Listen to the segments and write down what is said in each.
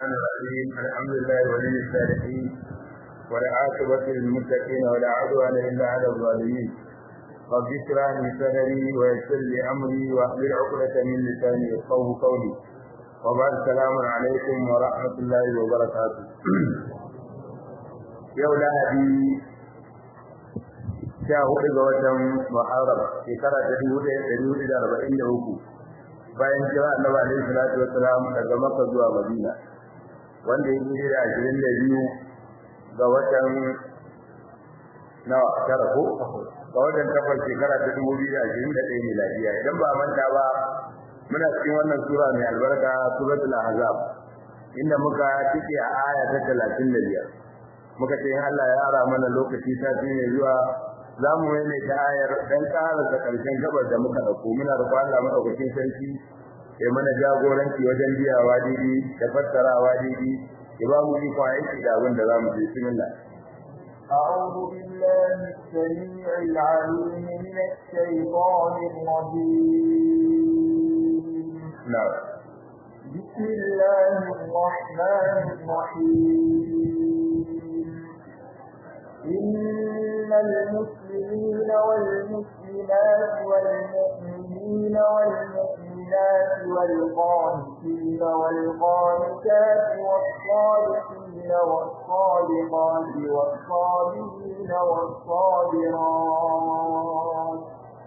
الرحمن الرحيم الحمد لله ولي الصالحين والعاقبة للمتقين ولا عدوان إلا على الظالمين رب اشرح لي صدري ويسر لي أمري واحلل عقدة من لساني يفقهوا قولي وبعد السلام عليكم ورحمة الله وبركاته يوم لهدي sha hudu ga watan Muharram shekara ta dubu ɗaya da dubu da arba'in da uku bayan kira Annabi alaihi salatu wassalam daga Makka zuwa Madina wanda ya yi da ashirin da biyu ga watan nawa tara ko ga watan takwas shekara ta dubu biyu da ashirin da ɗaya miladiya idan ba manta ba muna cikin wannan sura mai albarka suratul ahzab inda muka cike a aya ta talatin da biyar muka ce in Allah ya ara mana lokaci sati ne zuwa za mu maimaita ayar dan karasa karshen gabar da muka dauko muna roƙon Allah madaukakin sarki ya mana jagoranci wajen biyawa daidai da fassarawa daidai ya ba mu iko aiki da abin da za mu ji bismillah أعوذ بالله السميع العليم من الشيطان الرجيم نعم بسم الله الرحمن الرحيم إن المسلمين والمسلمات والمؤمنين والمؤمنات والقانتين والقانتات والصادقين والصادقات والصابرين والصابرات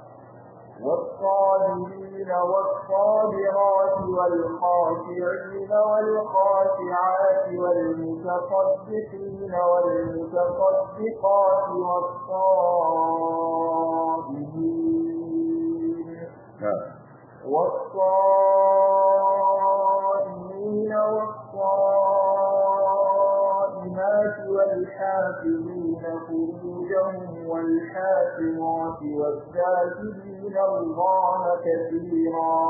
والصابرين والصابرات والخاشعين والخاشعات والمتصدقين والمتصدقات والصائمين والصائمين والصائمات والحافظين فروجهم والحافظات والذاكرين الله كثيرا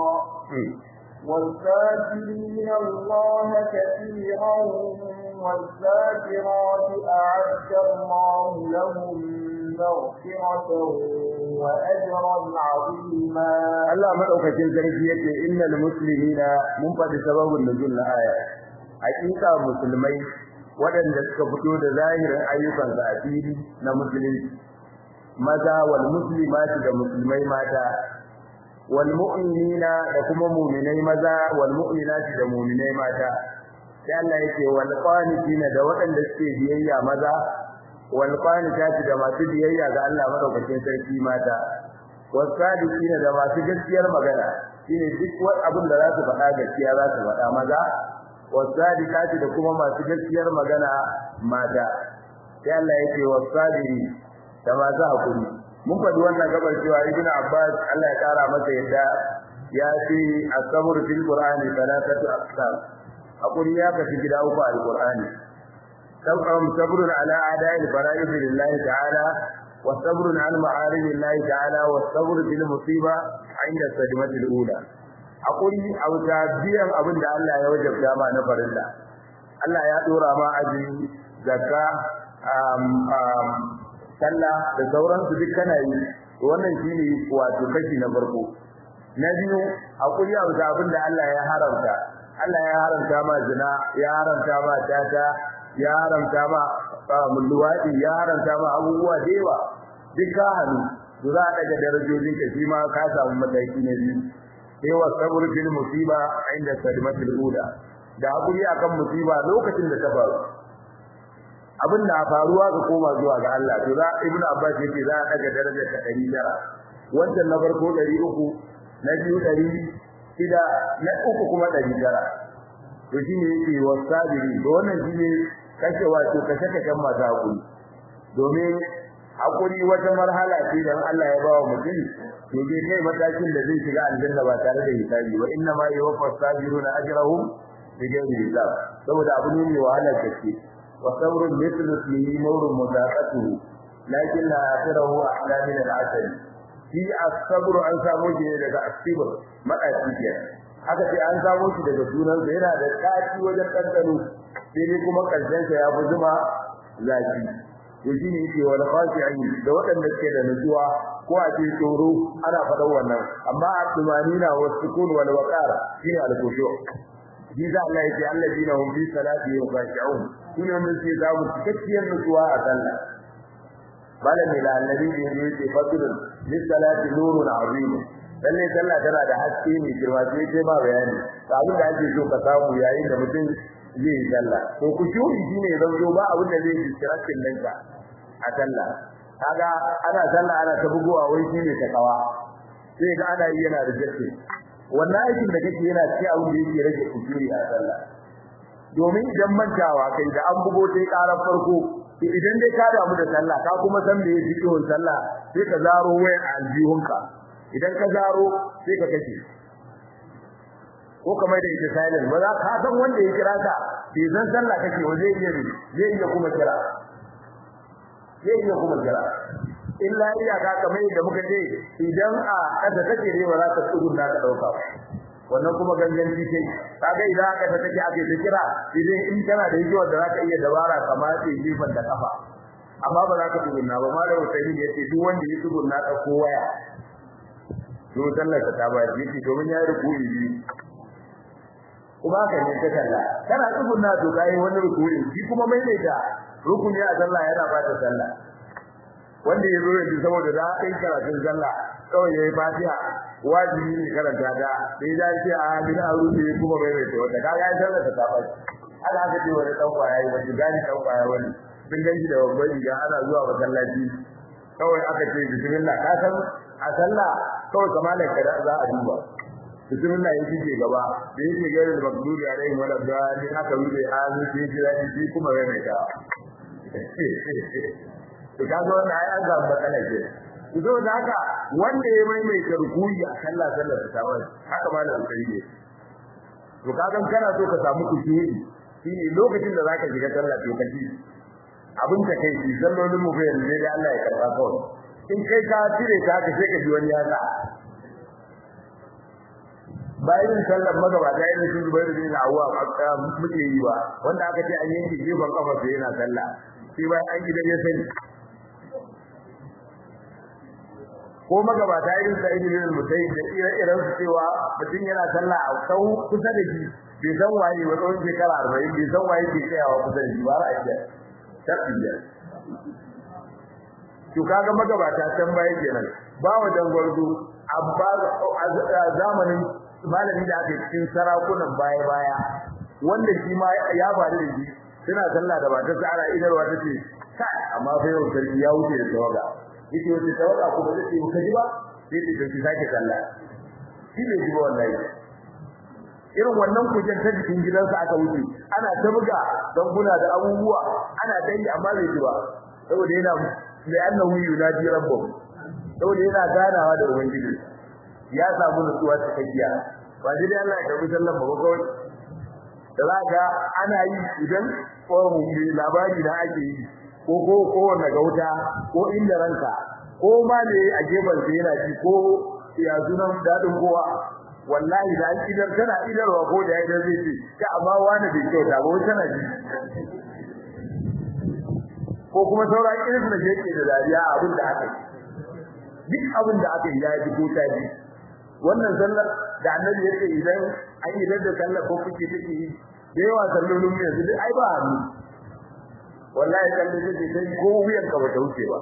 والذاكرين الله كثيرا والذاكرات أعد الله لهم مغفرة وأجرا عظيما Allah madaukakin sarki yace innal muslimina mun faɗi sababin nuzul na aya hakika musulmai waɗanda suka fito da zahirin ayyukan su a fili na musulunci maza wal muslimati da musulmai mata wal mu'minina da kuma mu'minai maza wal mu'minati da mu'minai mata sai Allah yake wal qanitina da waɗanda suke biyayya maza wal qanitati da masu biyayya ga Allah madaukakin sarki mata was sadiqina da masu gaskiyar magana shine duk wani abin da za su faɗa gaskiya za su faɗa maza was sadiqati da kuma masu gaskiyar magana mata sai Allah yake was sabiri da masu hakuri mun faɗi wannan gabar cewa ibnu abbas Allah ya kara masa yadda ya ce as-sabr fil qur'ani thalathatu aqsam hakuri ya kashi gida uku al-qur'ani صبر على أعداء الفرائض لله تعالى والصبر عن معارض الله تعالى والصبر بالمصيبة عند الصدمة الأولى أقول أو تابيا أبن الله يوجب جامع نفر الله الله يدور ما أجل زكاة sallah da sauransu duk kana yi wannan shine wato kashi na farko na biyu hakuri a wuta abin da Allah ya haramta Allah ya haramta ma zina ya haramta ma tata ya haramta ma mulluwadi ya haramta ma abubuwa da yawa duk ka hannu to za a daga darajojin ka shi ma ka samu mataki na biyu sai wa sabr fil musiba inda sadimatul ula da hakuri akan musiba lokacin da ta faru abin da faruwa ga koma zuwa ga Allah to za ibnu abbas yake za a daga darajar ta 100 wannan na farko 300 na biyu 100 shida na uku kuma 900 to shine yake wasabiri to wannan shine kashe wato kashe kashen masu hakuri domin hakuri wata marhala ce da Allah ya bawa mutum to bai kai matakin da zai shiga aljanna ba tare da hisabi wa inna ma yuwaffa sabiruna ajrahum bighairi hisab saboda abu ne mai wahala gaske wa sabrun mithlu ismihi mawrun mudaqatuhu lakin la akhirahu ahla min al-asal shi as-sabr an samu shi daga as-sabr madaci kenan haka sai an samu shi daga sunan sa yana da kaci wajen kankano sai dai kuma karshen sa ya fi zuma zaki to shine yake wal khashi'in da waɗanda suke da nutsuwa ko a ce tsoro ana faɗan wannan amma a tumanina wa sukun wal waqara shine al khushu shi za Allah ya ce alladina hum fi salati khashi'un shine wanda suke samu cikakkiyar nutsuwa a sallah malami da annabi ne ya ce fadlun lis salati nurun azim lalle sallah tana da haske ne girma sai sai ba bayani ga abin da ake so ka samu yayin da mutum zai yi sallah to ku shuri shine zan zo ba abin da zai yi kirakin danka a sallah kaga ana sallah ana ta bugowa wai shine ta kawa sai ga ana yi yana da jakke wannan aikin da kake yana cikin abin da yake rage kusuri a sallah domin idan mantawa kai da an bugo sai karar farko idan dai ka damu da sallah ka kuma san me yake cikin sallah sai ka zaro wayar aljihunka idan ka zaro sai ka kace ko kamar da ita silent ba za ka san wanda ya kira ka bai san sallah kake wa zai iya zai iya kuma kira zai iya kuma kira illa iya ka kamar da muka ce idan a kada kake ne ba za ka tsugunna ka dauka wannan kuma ganganci ce kaga idan aka ta take ake ta kira idan in kana da yiwuwa da zaka iya dabara kamar ce jifan da kafa amma ba za ka tsugunna ba malamu sai ya ce duk wanda ya tsugunna ka ko waya to sallar ta ba yake domin ya rukuyi biyu kuma ka ne ta kalla kana tsugunna to kai wani rukuyi shi kuma mai ne da rukuni a sallah yana ba ta sallah wanda ya zo yanzu saboda da kai karatun sallah kawai yayi fatiha wajibi ne karanta da sai da ce a bin arusi kuma mai mai to da kaga ya sallar ta tabbas Allah ka ce wani dan kwaya yi wani gani dan kwaya wani bin ganji da babban riga ana zuwa masallaci kawai aka ce bismillah ka san a sallah kawai kamalar ka za a duba bismillah yake ce gaba da yake gare da makduri alaihi wala dalil aka wuce azu sai jira shi kuma mai mai ta to kaga wannan ai an ga matsala ce to da haka wanda ya mai mai rukuyi a sallah sallar ta wani haka ma da alƙari ne to kaga kana so ka samu kushuri shine lokacin da zaka shiga sallah to kaji abin da kai shi sallolin mu bayan ne da Allah ya karba kawai in kai ka tire ka ka sai ka ji wani yasa bayan sallar magabata irin sun zubairu bin awwa muke yi ba wanda aka ce an yanke gefen kafa sai yana sallah sai bayan an gidan ya sani ko magabata irin sa ibn al-musayyib da ire-iren su cewa mutum yana sallah a sau kusa da shi bai san waye ba tsawon shekara 40 bai san waye ke tsayawa kusa da shi ba ra'ayi tafiya to kaga magabata can baya kenan ba wa dangwarzo abba zamanin malamin da aka cikin sarakunan baya baya wanda shi ma ya faru da shi suna sallah da ba ta tsara idarwa tace kai amma fa yau sarki ya wuce da tawaga yake wace tawaga kuma zai ce ka ji ba sai ce ki sake sallah shi ne ji wallahi irin wannan kujen ta jikin gidansa aka wuce ana ta buga danguna da abubuwa ana ta yi amma bai ji ba saboda yana da annahu yunadi rabbuh saboda yana ganawa da ubangiji ya samu nutsuwa cikakkiya ba dai Allah ya karbi sallan ba kawai da zaka ana yi idan ko labari da ake yi ko ko ko wanda gauta ko inda ranka ko ma ne a gefen sa yana ji ko ya sunan dadin kowa wallahi da an idar tana idarwa ko da yadda zai ce ka amma wani bai kyauta ba wai tana ji ko kuma sauran irin da yake da dariya abin da aka yi duk abin da aka yi ya ji ko ta ji wannan sallar da annabi yake idan an yi da sallar ko kuke take yi da yawa sallolin mu yanzu ai ba hannu wallahi kallon take sai ko wuyan ka ba ta wuce ba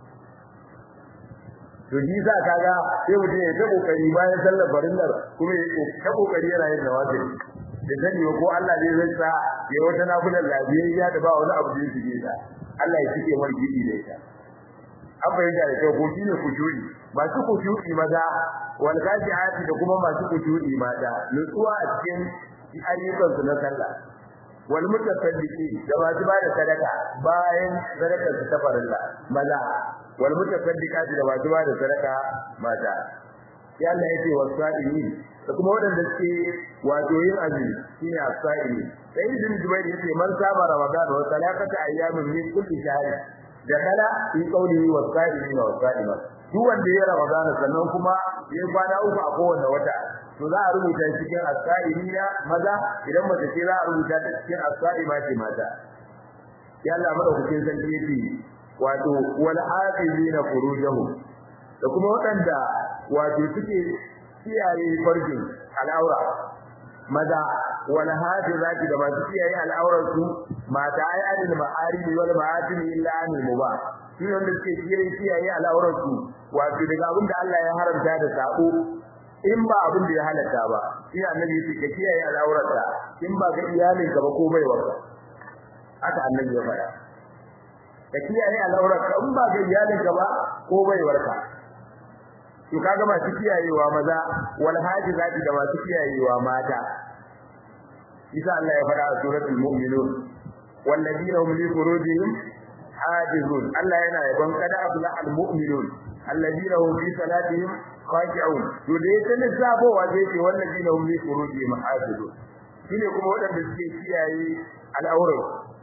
to ji za kaga sai mutum ya ta kokari bayan sallar farillar kuma ya ta kokari yana yin nawafi da sani ko Allah ne zai sa ya wata nafilar lafiyayya da ba wani abu da yake yi ta Allah ya cike mar gidi da ita an bayyana da kyau ko shine kujuri masu kujuri maza wal gajiati da kuma masu kujuri mata nutsuwa a cikin ayyukan su na sallah wal mutasaddiqi da masu bada sadaka bayan sadakar su ta farilla maza wal mutasaddiqati da masu bada sadaka mata ya Allah yake wasa'ini da kuma wadanda suke wato yin azumi shine as-sa'ini sai ibn jubair yace man saba ramadan wa salakata ayyamin min kulli shahr da kala fi qawlihi was-sa'ini was-sa'ima duk wanda ya ramadan sannan kuma ya kwana uku a kowanne wata to za a rubuta cikin as-sa'ina maza idan mace ce za a rubuta ta cikin as-sa'ima ce mata ya Allah madaukakin sarki yace wato wal hafizina furujahum da kuma waɗanda wato suke kiyaye farjin al'aura maza wal hafizati da masu kiyaye al'aurar su mata ai adil ma'arimi wal ma'atim illa anil mubah shi wanda suke kiyaye kiyaye al'aurar su wato daga abin da Allah ya haramta da sabo in ba abin da ya halatta ba shi annabi yake ka kiyaye al'aurarka in ba ga iyalinka ba ko baiwarka haka annabi ya faɗa ka kiyaye al'aurarka in ba ga iyalinka ba ko baiwarka to kaga masu kiyayewa maza wal hajizati da masu kiyayewa mata isa Allah ya faɗa a suratul mu'minun walladina hum li furujihim hajizun Allah yana yaban kada abla al mu'minun alladina hum fi salatihim khashi'un to da yake lissafo wa zai ce walladina hum li furujihim hajizun shine kuma wadanda suke kiyaye al'aurar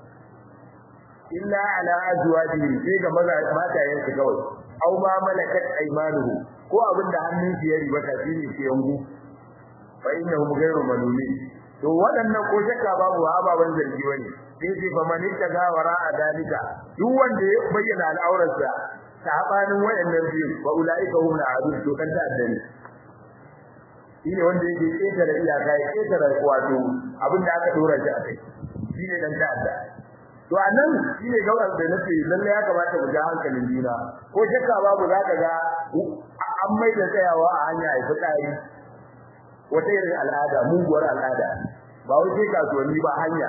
illa ala azwajihim sai ga maza matayen su kawai aw ma malakat aymanuhum ko abinda hannun su ya riba ta shine ke yangu fa innahum ghayru malumin to waɗannan ko shakka babu ababan zargi wani sai ce fa man ittaga wara adalika duk wanda ya bayyana al'aurarsa sabanin waɗannan biyu wa ulaika hum al'adun to kan ta addani shine wanda yake ketare iyaka ya ketare wato abinda aka dora shi a kai shine dan ta'adda to anan shine gaurar da nace lalle ya kamata mu ja hankalin juna ko shakka babu zaka ga an mai da tsayawa a hanya ai fitsari wata irin al'ada muguwar al'ada ba wai sai kasuwanni ba hanya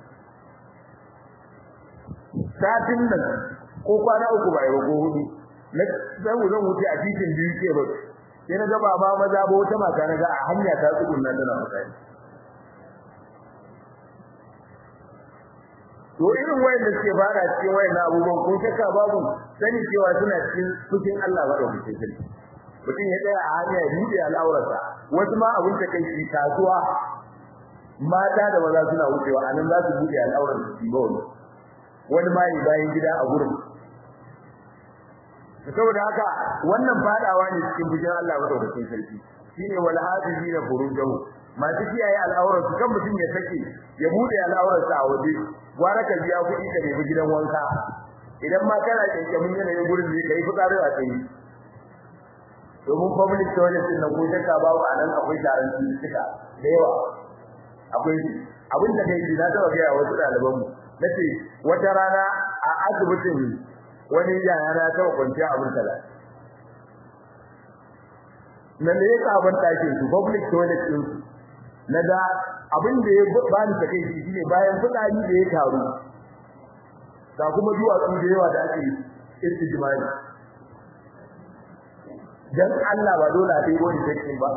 satin nan ko kwana uku ba yau ko hudu na zan zan wuce a titin biyu ke ba sai na ga baba maza ba wata mata na ga a hanya ta tsugunna tana fitsari to irin wayanda suke fara cikin wayannan abubuwan kun shakka babu sani cewa suna cikin fushin Allah ba da mutum mutum ya tsaya a hanya ya buɗe al'aurarsa wasu ma abin ta kai shi kasuwa mata da maza suna wucewa a nan za su buɗe al'aurar su ba wani wani ma yi bayan gida a gurin saboda haka wannan fadawa ne cikin fushin Allah ba da mutum sarki shine wal hafizina furujahu masu kiyaye al'aurar su kan mutum ya sake ya buɗe al'aurarsa a waje gwara ka biya kuɗi ka nemi gidan wanka idan ma kana kyankyamin yanayin gurin da kai fitsarin a tsaye domin public toilet din nan ko shakka babu anan akwai taron cututtuka da yawa akwai abin da kai na taba ga wasu ɗaliban mu nace wata rana a asibitin wani yaya na taba kwanciya abin tala nan ne ka ban take su public toilet din su na da abin da ya bani take shi shine bayan fitsari da ya taru ga kuma duwatsu da yawa da ake istijmani dan Allah ba dole a dai wani take ba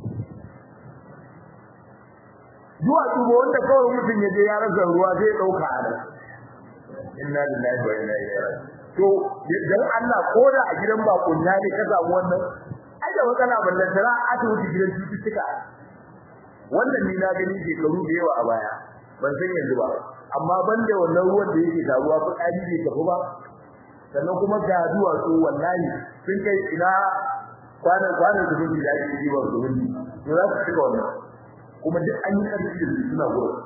duwatsu ba wanda kawai mutum ya je ya rasa ruwa zai dauka a nan inna lillahi wa inna ilaihi raji'un to dan Allah ko da a gidan bakunya ne ka samu wannan ai da matsala ballan tara a ta wuce gidan cututtuka wannan ni na gani shekaru da yawa a baya ban san yanzu ba amma banda wannan ruwan da yake taruwa ko kaji bai tafi ba sannan kuma ga duwatsu wallahi sun kai ina kwanan kwanan su gudu da ake yi ba su gudu ne za su shiga wannan kuma duk an yi karfi da suna gudu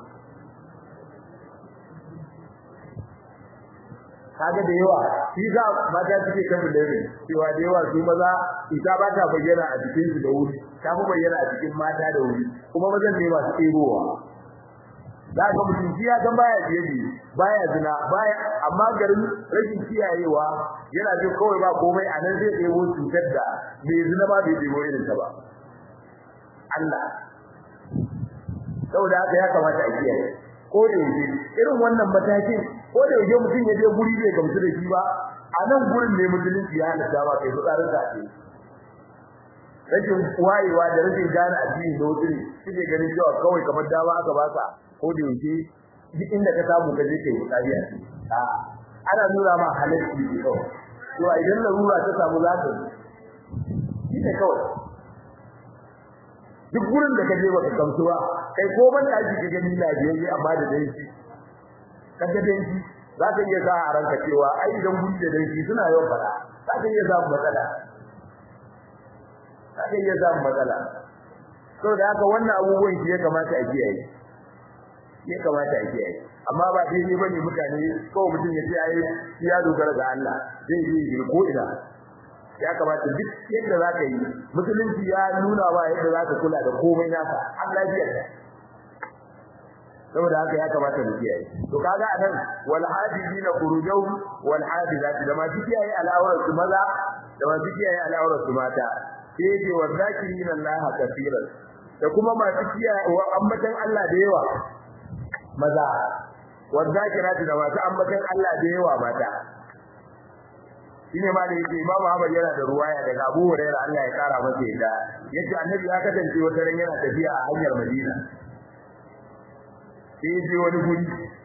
kaga da yawa shi za mata suke kan da ne cewa da yawa su maza ita ba ta bayyana a cikin su da wuri ta fi bayyana a cikin mata da wuri kuma mazan ne masu tsebowa za ka mutum shi ya san baya biye baya zina baya amma garin rashin kiyayewa yana jin kawai ba komai a nan zai ɗebo cutar da bai zina ba bai ɗebo irin ta ba Allah saboda haka ya kamata a kiyaye ko da yake irin wannan matakin ko da yake mutum ya je guri bai gamsu da shi ba a nan gurin ne musulunci ya halatta ba kai fitsarin ka ce rashin wayewa da rashin gane addini da wuce suke ganin cewa kawai kamar dama aka baka ko da yake duk inda ka samu ka je kai fitsari a ciki a ana nuna ma halarci ne kawai to idan larura ta samu za ka yi ne kawai duk gurin da ka je baka gamsu ba kai ko ban daji ka gani lafiyayye amma da dai shi kaga dai shi za ka iya sa a ranka cewa ai idan guri da dai shi suna yawan fada za ka iya samun matsala za ka iya samun matsala to da haka wannan abubuwan shi ya kamata a kiyaye ya kamata a kiyaye amma ba daidai bane mutane kawai mutum ya ce ai ya dogara ga Allah zai yi ko ina ya kamata duk yadda za ka yi musulunci ya nuna ba yadda za ka kula da komai naka har lafiyar ka saboda haka ya kamata mu kiyaye to kaga anan wal hadidina furujaw wal hadidat da ma kiyaye al'aurar su maza da ma kiyaye al'aurar su mata sai ce wa zakirina Allah kafiran da kuma masu kiyaye wa ambatan Allah da yawa maza wa zakirati da masu ambatan Allah da yawa mata shine ma da yake Imam Ahmad yana da ruwaya daga Abu Hurairah Allah ya kara masa yadda yace annabi ya kasance wata ran yana tafiya a hanyar Madina sai je wani guri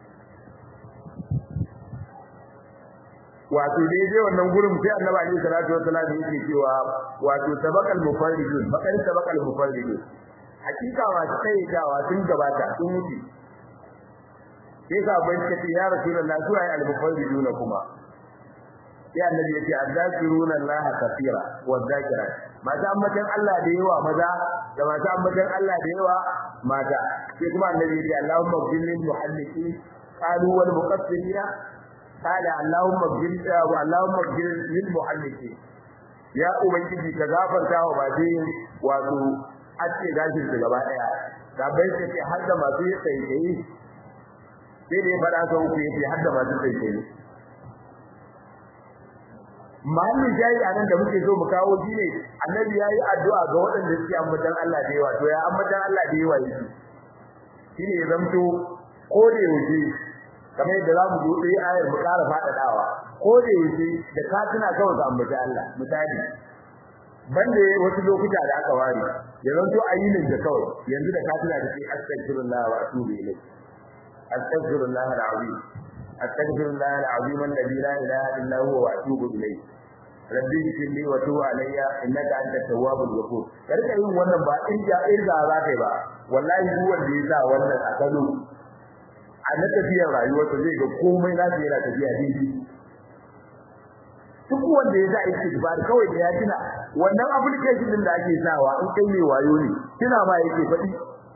wato da je wannan gurin sai annabi alaihi salatu wassalam yake cewa wato sabaqal mufarridun bakar sabaqal mufarridun hakika wato kai dawa sun gabata sun wuce sai sa bai ce ya rasulullahi su ai al-mufarridun kuma sai annabi yace azzakiruna allaha kaseera wa zakirat mata ambatan Allah da yawa maza da mata ambatan Allah da yawa mata sai kuma annabi yace Allahumma bil muhalliqin qalu wal muqaffirina qala Allahumma bil wa Allahumma bil lil muhalliqin ya ubangiji ka gafarta wa baje wato ace gashin su gaba daya da bai ce har da masu tsaye sai da ya fada sau ku yace har da masu tsaye mahallin jayi a nan da muke so mu kawo shi ne annabi yayi addu'a ga waɗanda suke ambatan Allah da yawa to ya ambatan Allah da yawa yake shine ya zamto ko da yaushe kamar yadda zamu zo sai ayar mu ƙara faɗaɗawa ko da yaushe da ka tuna kawai ga ambatan Allah misali banda wasu lokuta da aka ware ya zanto ayyukan da kawai yanzu da ka tuna da sai astaghfirullah wa atubu ilayh astaghfirullah al-azim astaghfirullah al-azim alladhi la ilaha illa huwa wa atubu ilayh rabbi shirli wa tubu alayya innaka antat tawwabul ghafur karka yin wannan ba in ja irga za kai ba wallahi duk wanda ya sa wannan a kano a na tafiyar rayuwarsa zai ga komai na yana tafiya daidai duk wanda ya sa istighfar kawai da ya tuna wannan application din da ake sawa in kai mai wayo ne kina ma yake faɗi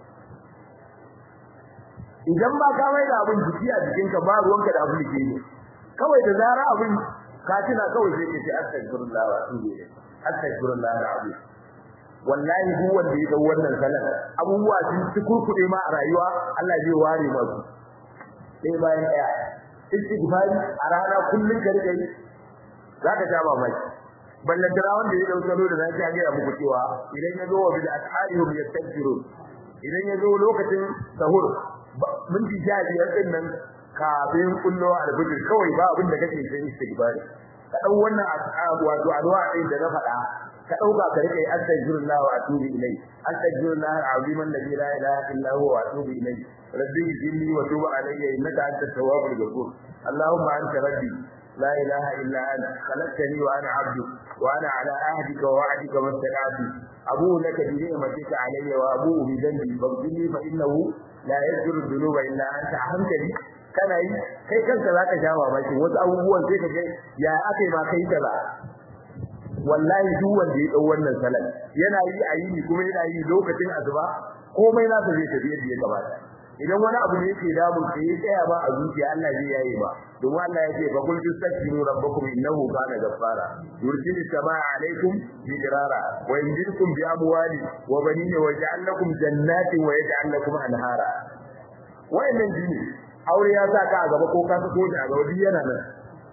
idan ba ka mai da abin jiki a jikinka ba ruwanka da application kawai da zara abin ka tuna kawai sai ka ce astaghfirullah wa atubu ilayh astaghfirullah alazim wallahi duk wanda ya dau wannan salat abubuwa sun ci kurkude ma a rayuwa Allah zai ware masu sai bayan daya istighfari a rana kullun ka rike zaka ja mamaki ballan dara wanda ya dau salo da zaki ga ya muku cewa idan ya zo wa bil asharihum yastaghfirun idan ya zo lokacin sahur minti sha biyar din nan kafin kullo albijir kawai ba abin da kake sai istighfari ka dau wannan wato addu'a din da na faɗa ka dauka ka rike astaghfirullah wa atubu ilai astaghfirullah alazim alladhi la ilaha illa huwa wa atubu ilai rabbi jinni wa tub alayya innaka antat tawwabul ghafur allahumma anta rabbi لا إله إلا أنت خلقتني وأنا عبدك وأنا على عهدك ووعدك ما استطعت أبوء لك بنعمتك علي وأبوء بذنبي فاغفر لي فإنه لا يغفر الذنوب إلا أنت أحمدني kana yi kai kanka zaka sha mamaki wasu abubuwan sai ka ga ya akai ma kai ta ba wallahi duk wanda ya dau wannan salat yana yi a yini kuma yana yi lokacin azuba komai na ta zai tafi yadda ya gabata idan wani abu ne yake damun ka yi tsaya ba a zuciya Allah zai yayi ba domin Allah ya ce fa kul tastaghfiru rabbakum innahu kana ghaffara yursilu samaa alaykum bidrara wa yumdidukum bi amwali wa banina wa yaj'al lakum jannatin wa yaj'al lakum anhara wa'annan jini aure ya sa ka a gaba ko ka sako shi a gaba duk yana nan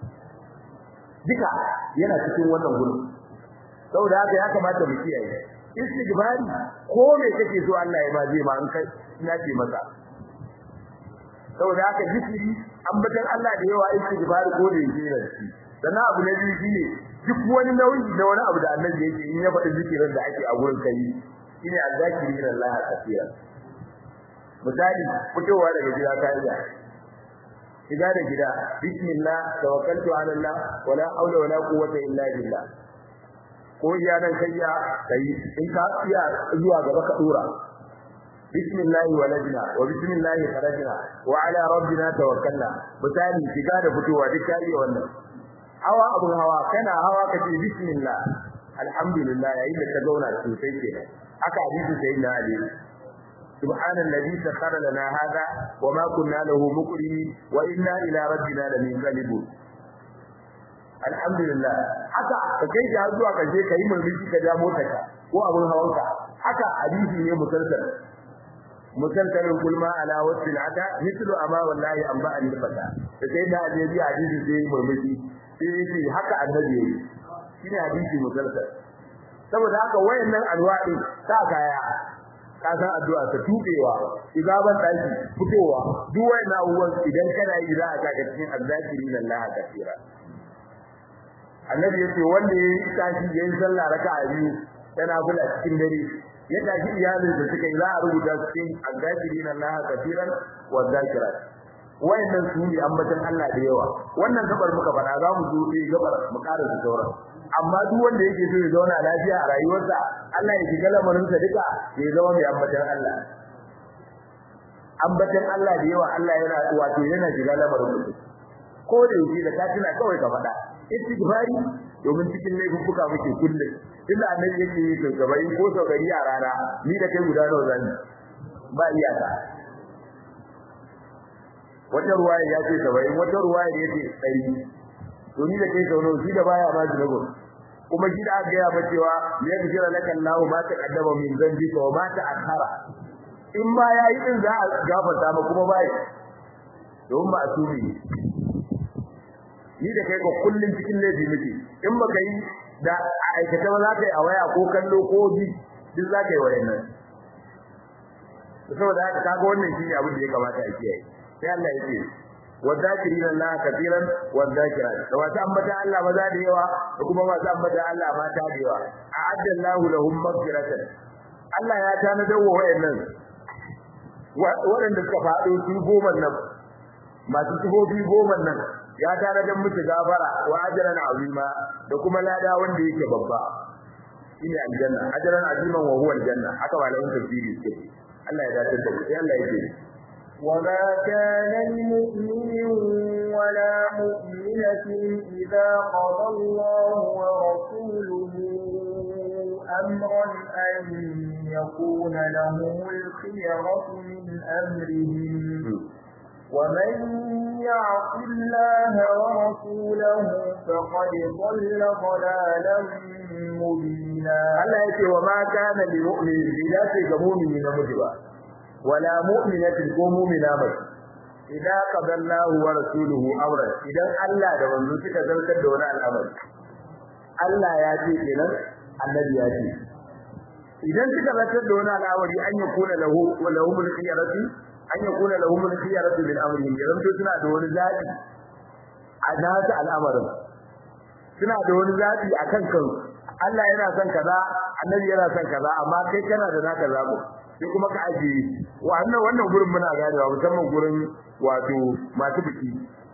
duka yana cikin wannan gurin saboda haka ya kamata mu kiyaye istighfari ko me kake so Allah ya ba zai ma an kai ina ce masa saboda haka zikiri ambatan Allah da yawa istighfari ko da yake da shi sannan abu na biyu shine duk wani nauyi da wani abu da annabi yake in ya faɗi zikirin da ake a gurin kai shine azzakirin Allah kafiya misali fitowa daga gida ka iya shiga da gida bismillah tawakkaltu ala Allah wala haula wala quwwata illa billah ko iya nan kai ya kai in ka iya zuwa gaba ka dora bismillah walajna wa bismillah kharajna wa ala rabbina tawakkalna misali shiga da fitowa duk kai wannan hawa abun hawa kana hawa kace bismillah alhamdulillah yayin da ka zauna sosai kenan haka hadisi sayyidina ali سبحان الذي سخر لنا هذا وما كنا له مقرنين وإنا إلى ربنا لمنقلبون alhamdulillah haka ka kai shi har zuwa kaje kai mulki ka ja motarka ko abun hawanka haka hadisi ne musalsal musalsalin kulma ala wasil ata mislu amma wallahi an ba an fata da sai da hadisi hadisi sai murmushi sai yace haka annabi yayi shine hadisi musalsal saboda haka wayannan alwa'i ta kaya ka san addu'a ta tubewa igaban daki fitowa duk wayannan abubuwan idan kana yi za a saka cikin azzakirin Allah kafira annabi yace wanda yayi tashi yayin sallah raka'a biyu yana kula cikin dare ya tashi iyalin da suka yi za a rubuta cikin azzakirin Allah kafiran wa zakirat wayannan su ne ambatan Allah da yawa wannan gabar muka fada za mu zo sai gabar mu ƙara su sauran amma duk wanda yake so ya zauna lafiya a rayuwarsa Allah ya shiga lamarinsa duka ya zama mai ambatan Allah ambatan Allah da yawa Allah yana wato yana shiga lamarin mutum ko da yake da katina kawai ka faɗa istighfari domin cikin laifuka muke kullum inda annabi yake yi to gabai ko sau gari a rana ni da kai guda nawa zan ba iyaka wata ruwaya ya ce saba'in wata ruwaya ya ce ɗari to ni da kai sau nawa shi da baya ma zunubin kuma shi da aka gaya ba cewa ya kira laka Allahu ma ta kaddama min dhanbika wa ma ta akhara in ma yayi din za a gafarta ma kuma bai don ba asumi ni da kai ko kullun cikin laifi muke in baka yi da aikata ba za ka yi a waya ko kallo ko bi duk za ka yi wayannan saboda haka kaga wannan shine abin da ya kamata a kiyaye sai Allah ya ce والذاكرين الله كثيرا والذاكرات وما ambata Allah maza da yawa da kuma masu ambata Allah mata da yawa a'adda Allah lahum maghfiratan Allah ya tanada wa wayannan waɗanda suka faɗo su goma nan masu tufofi goma nan ya tanada musu gafara wa ajran azima da kuma lada wanda yake babba shine aljanna ajran aziman wa huwa aljanna haka malamin tafsiri suke Allah ya dace da sai Allah ya ce وما كان لمؤمن ولا مؤمنة إذا قضى الله ورسوله أمرا أن يكون لهم الخيرة من أمرهم ومن يعص الله ورسوله فقد ضل ضلالا مبينا Allah yake wa ma kana lil mu'min idan sai ga mu'mini na mutuwa wala mu'minatin ko mu'mina ba idan qadallahu wa rasuluhu amran idan Allah da manzo suka zartar da wani al'amari Allah ya ce kenan annabi ya ce idan suka zartar da wani al'amari an yakuna lahu wa lahum al-khiyaratu an yakuna lahum al-khiyaratu min amrihim idan to suna da wani zabi a nasu al'amarin suna da wani zabi akan kansu Allah yana son kaza annabi yana son kaza amma kai kana da naka zabo sai kuma ka ajiye wannan wannan gurin muna ganewa musamman gurin wato masu biki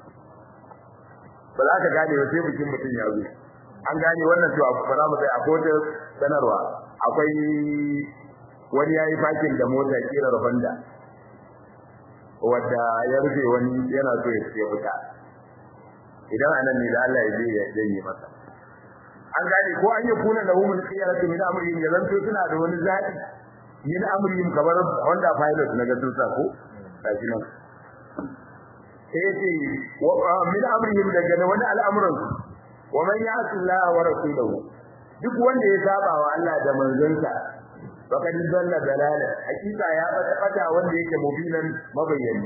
ba za ka gane ba sai bikin mutum ya zo an gane wannan to ba za mu sai akwai wata sanarwa akwai wani yayi fakin da mota kirar Honda wadda ya rufe wani yana so ya fita idan anan ne da Allah ya je ya janye masa an gane ko an yi kuna da humul khiyaratu min amrihim ya zanto suna da wani zabi min amrihim kamar Honda Pilot na ga sun sa ko kaji nan sai ce min amrihim daga wani al'amuran wa man ya'si Allah wa rasulahu duk wanda ya saba wa Allah da manzonsa faqad dalla dalala hakika ya bata bata wanda yake mubinan mabayyani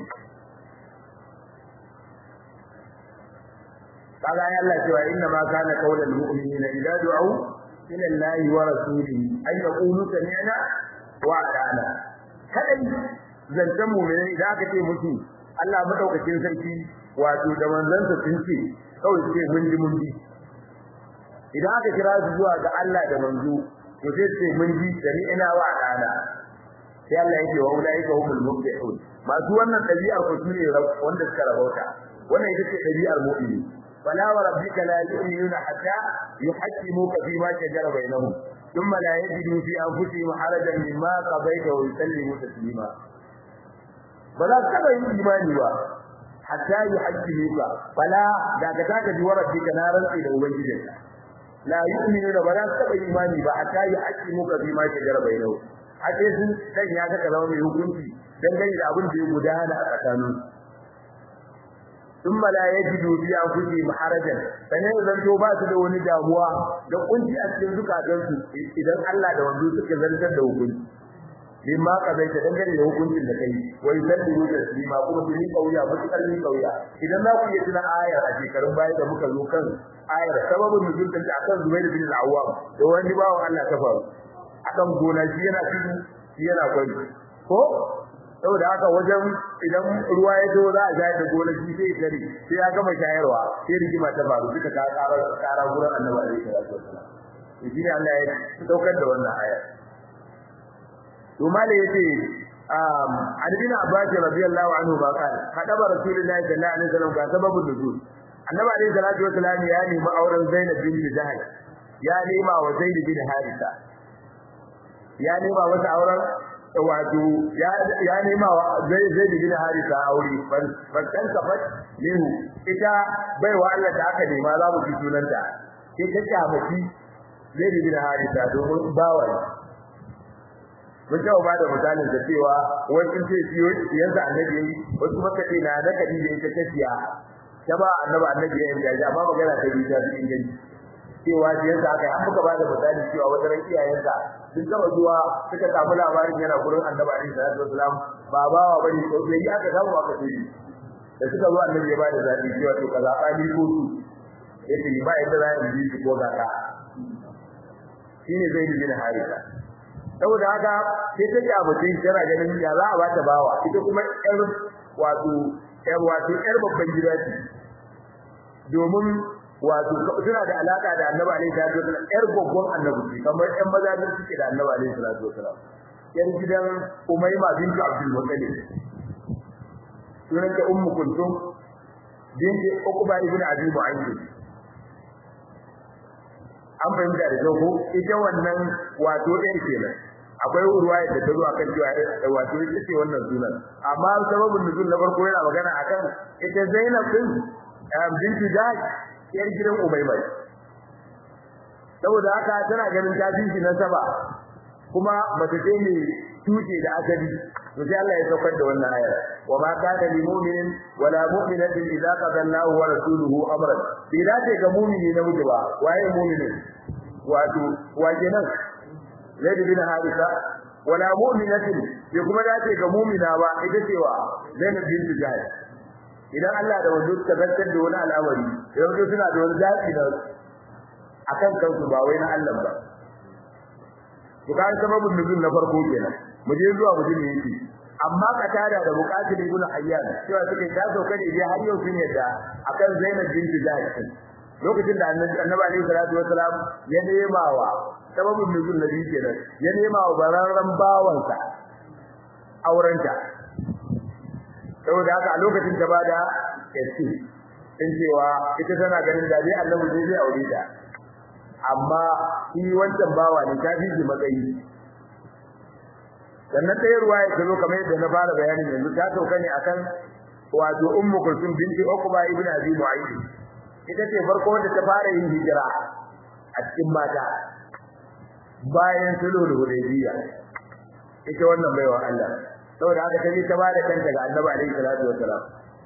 kaga ya Allah cewa inna ma kana qaulul mu'minina idza du'u ila Allah wa rasulihi ay yaqulu sami'na wa ata'na kadai zantan mu'mini idan aka ce musu Allah madaukakin sarki wato da manzansa sun ce kawai ce mun ji mun bi idan aka kira su zuwa ga Allah da manzo to sai ce mun ji sami'na wa ata'na sai Allah yake wa ulaika humul muflihun masu wannan dabi'ar ku sune wanda suka rabauta wannan ita ce dabi'ar mu'mini فلا وربك لا يؤمنون حتى يحكموك فيما شجر بينهم ثم لا يجدوا في أنفسهم حرجا مما قضيت ويسلموا تسليما بلا كذا إيماني با حتى يحكموك فلا ذاك ذاك وربك نارا إلى وجهك لا يؤمنون بلا كذا إيماني با حتى يحكموك فيما شجر بينهم حتى sun sanya ka kalama mai hukunci dangane da abin da ya gudana a tsakaninsu ثم لا يجدوا في انفسهم حرجا sanan zan to ba su da wani damuwa da kunci a cikin zukatan su idan Allah da wanzu suka zartar da hukunci bimma kazaita dangane da hukuncin da kai wai sallu taslima kuma su ni kauya mutukar ni kauya idan za ku iya tuna ayar a shekarun baya da muka zo kan ayar sababin nuzul ta akan Zubair bin al-Awwam da wani bawan Allah ta faru akan gona shi yana tudu shi yana kwai ko saboda haka wajen idan ruwa ya zo za a shayar da gona shi sai gari sai ya gama shayarwa sai rigima ta faru suka ta ƙara ƙara gurin Annabi alaihi salatu wasallam shi ne Allah ya daukar da wannan ayar to mala yace um annabi Abbas radiyallahu anhu ba kana kadaba rasulullahi sallallahu alaihi wasallam ga sababun nuzul annabi alaihi salatu wasallam ya nemi auren Zainab bint Jahash ya nema wa Zaid bin Haritha ya nema masa auren wato ya nema wa Zaid bin Haritha aure ban san kafat lehu ita baiwa Allah da aka nema za mu fi sunanta sai ta kyamaci Zaid bin Haritha domin bawa mun taɓa ba da misalin da cewa wasu ce siyo yanzu annabi yayi wasu maka ce na da kadi da ita tafiya ta ba annabi annabi yayin da amma magana ta bi ta cikin gani cewa shi yanzu aka an muka ba da misali cewa wata ran iyayensa sun taba zuwa suka samu labarin yana gurin annabi alaihi salatu wasalam ba bawa bane ko bai yi aka samu aka ce da suka zo annabi ya ba da zabi cewa to kaza tsali ko su yace ba yadda za a yi ko ga ka shine zai yi bin harisa saboda haka sai ta ja mutum tana ganin ya za a bata bawa ita kuma yar wato yar wato yar babban gida ce domin wato suna da alaka da Annabi alaihi salatu wasallam yar babban Annabi ce kamar ƴan maza da suke da Annabi alaihi salatu wasallam yar gidan Umayma bintu Abdul Muttalib sunan ta Ummu Kulthum binti Uqba ibn Abi Mu'ayyid an fahimta da ko ita wannan wato ɗin kenan akwai ruwaya da ta zo akan cewa wato ita ce wannan sunan amma sababin nuzul na farko yana magana akan ita Zainab din binti Jahsh yar gidan Umayma saboda haka tana ganin ta shi na saba kuma mace ce ne tuce da asali to sai Allah ya saukar da wannan ayar wa ma kana lil mu'minin wala mu'minatin idza qada Allahu wa rasuluhu amran bai dace ga mu'mini na miji ba waye mu'minin wato waje nan Zaid bin Harisa wala mu'minatin bai kuma dace ga mu'mina ba ita cewa Zainab bint Jahsh idan Allah da wanda suka zartar da wani al'amari yanzu suna da wani zafi da akan kansu ba wai na Allah ba to kan sababin nuzul na farko kenan mu je zuwa mu ne yake amma katada da bukatul ibn hayyan cewa suke ta sauka ne dai har yau sun yadda akan Zainab bint Jahsh lokacin da Annabi alaihi salatu wasalam ya nema wa sababin nuzul nabi kenan ya nema wa bararran bawansa aurenta saboda haka a lokacin ta bada yace in cewa ita tana ganin da dai Annabi zai zai aure ta amma shi wancan bawa ne ta fi matsayi sannan ta yi ruwa ya zo kamar yadda na fara bayanin yanzu ta sauka ne akan wato ummu kulsum binti uqba ibn abi mu'ayyid ita ce farko wanda ta fara yin hijira a cikin mata bayan sulhul hudaybiya ita wannan baiwa Allah saboda haka ta je ta bada kanta ga annabi alaihi salatu wassalam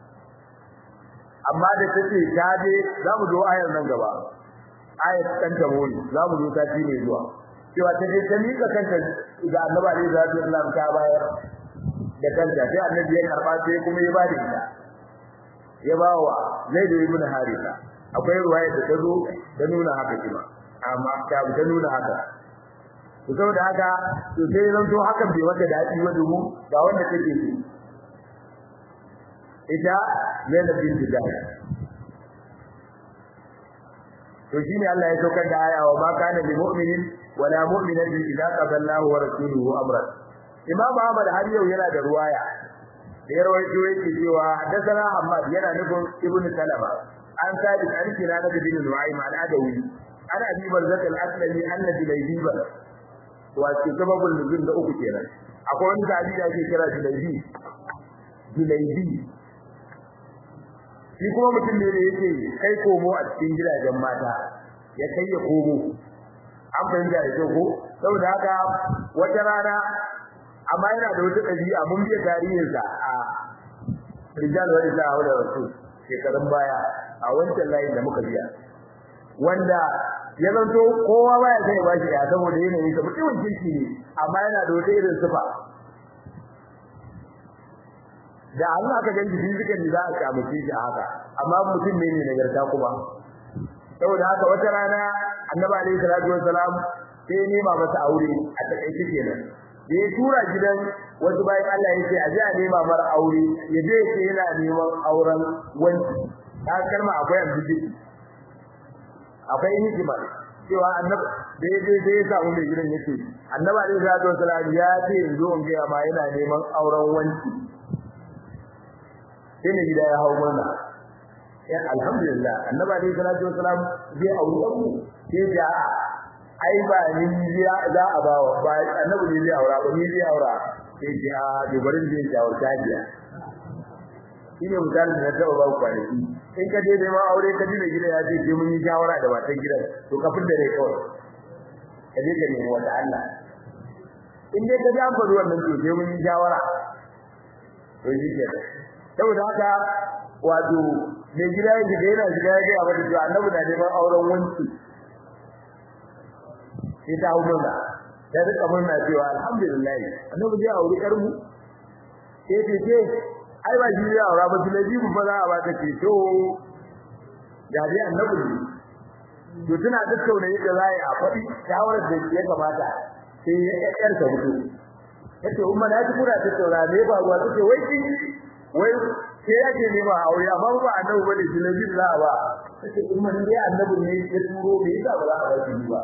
amma da tace ta je za mu zo ayar nan gaba ayat kan ta muni za mu zo ta ci ne zuwa cewa ta je ta mika kanta ga annabi alaihi salatu wassalam ta bayar da kanta sai annabi ya karba sai kuma ya bada ita ya bawa Zaid ibn Haritha akwai ruwaya da ta zo da nuna haka kuma amma ta ta nuna haka to saboda haka to sai zan to hakan bai wata dadi ba domin ga wanda take so ita Zainab bin Jahsh to shine Allah ya saukar da aya wa ma kana lil mu'minin wala mu'minatin idza qada Allahu wa rasuluhu amran Imam Ahmad har yau yana da ruwaya da ya rawaito yake cewa hadathana Ahmad yana nufin Ibn Salama an sabi an kira da bin Nu'aym al-Adawi ana abi barzat al-aslami anna bilaybiba wa sababul nuzul da uku kenan akwai wani sahabi da ake kira bilaybi bilaybi shi kuma mutum ne da yake kai komo a cikin gidajen mata ya kai ya komo an fahimta da kyau ko saboda haka wata rana amma yana da wata ɗabi'a mun biya tarihinsa a rijal wa isa wa da rasul shekarun baya a wancan layin da muka biya wanda ya zanto kowa baya sai ya bashi ya saboda yanayin sa mutumin kirki ne amma yana da wata irin sifa da Allah aka ganci fizikali za a samu shi haka amma mutum ne ne nagarta kuma saboda haka wata rana annabi alaihi salatu wassalam sai nema masa aure a takaice kenan da ya tura gidan wasu bayan Allah yake a ji a nema mara aure ya je yake yana neman auren wanci ta kalma akwai amfiji akwai hikima cewa annabi da ya je sai ya samu mai gidan yake annabi alaihi salatu wassalam ya ce in zo in ga ma yana neman auren wanci sai ne gida ya hawo murna ya alhamdulillah annabi alaihi salatu wassalam zai aure ku sai ya ai ba ni za a ba wa ba annabi ne zai aura ba ni zai aura sai ji a dubarin zai jawo tajiya shine misalin da na taba ba ku kwanaki in ka je neman aure ka ji mai gida ya ce sai mun yi shawara da matan gidan to ka fitar da kawai ka je ka nemi wata Allah in dai ka ji an faɗi wannan to sai mun yi shawara to shi ke saboda haka wato mai gida ya shiga yana shiga ya gaya mata cewa annabi na neman auren wanci sai ta hau murna ta rika murna cewa alhamdulillah annabi zai auri yar mu sai ce ce ai ba shi zai aura ba shi ne bibu ba za a ba ta ce to ga dai annabi ne to tana tattauna yadda za a yi a faɗi shawarar da ya kamata sai ya ƴaƴar ta mutu yace umma na ji kuna tattauna ne ba ruwa take wai kin wai sai yake nema aure amma ba annabi bane shi ne bibu za a ba tace umma ne annabi ne ya turo me yasa ba za a ba shi ba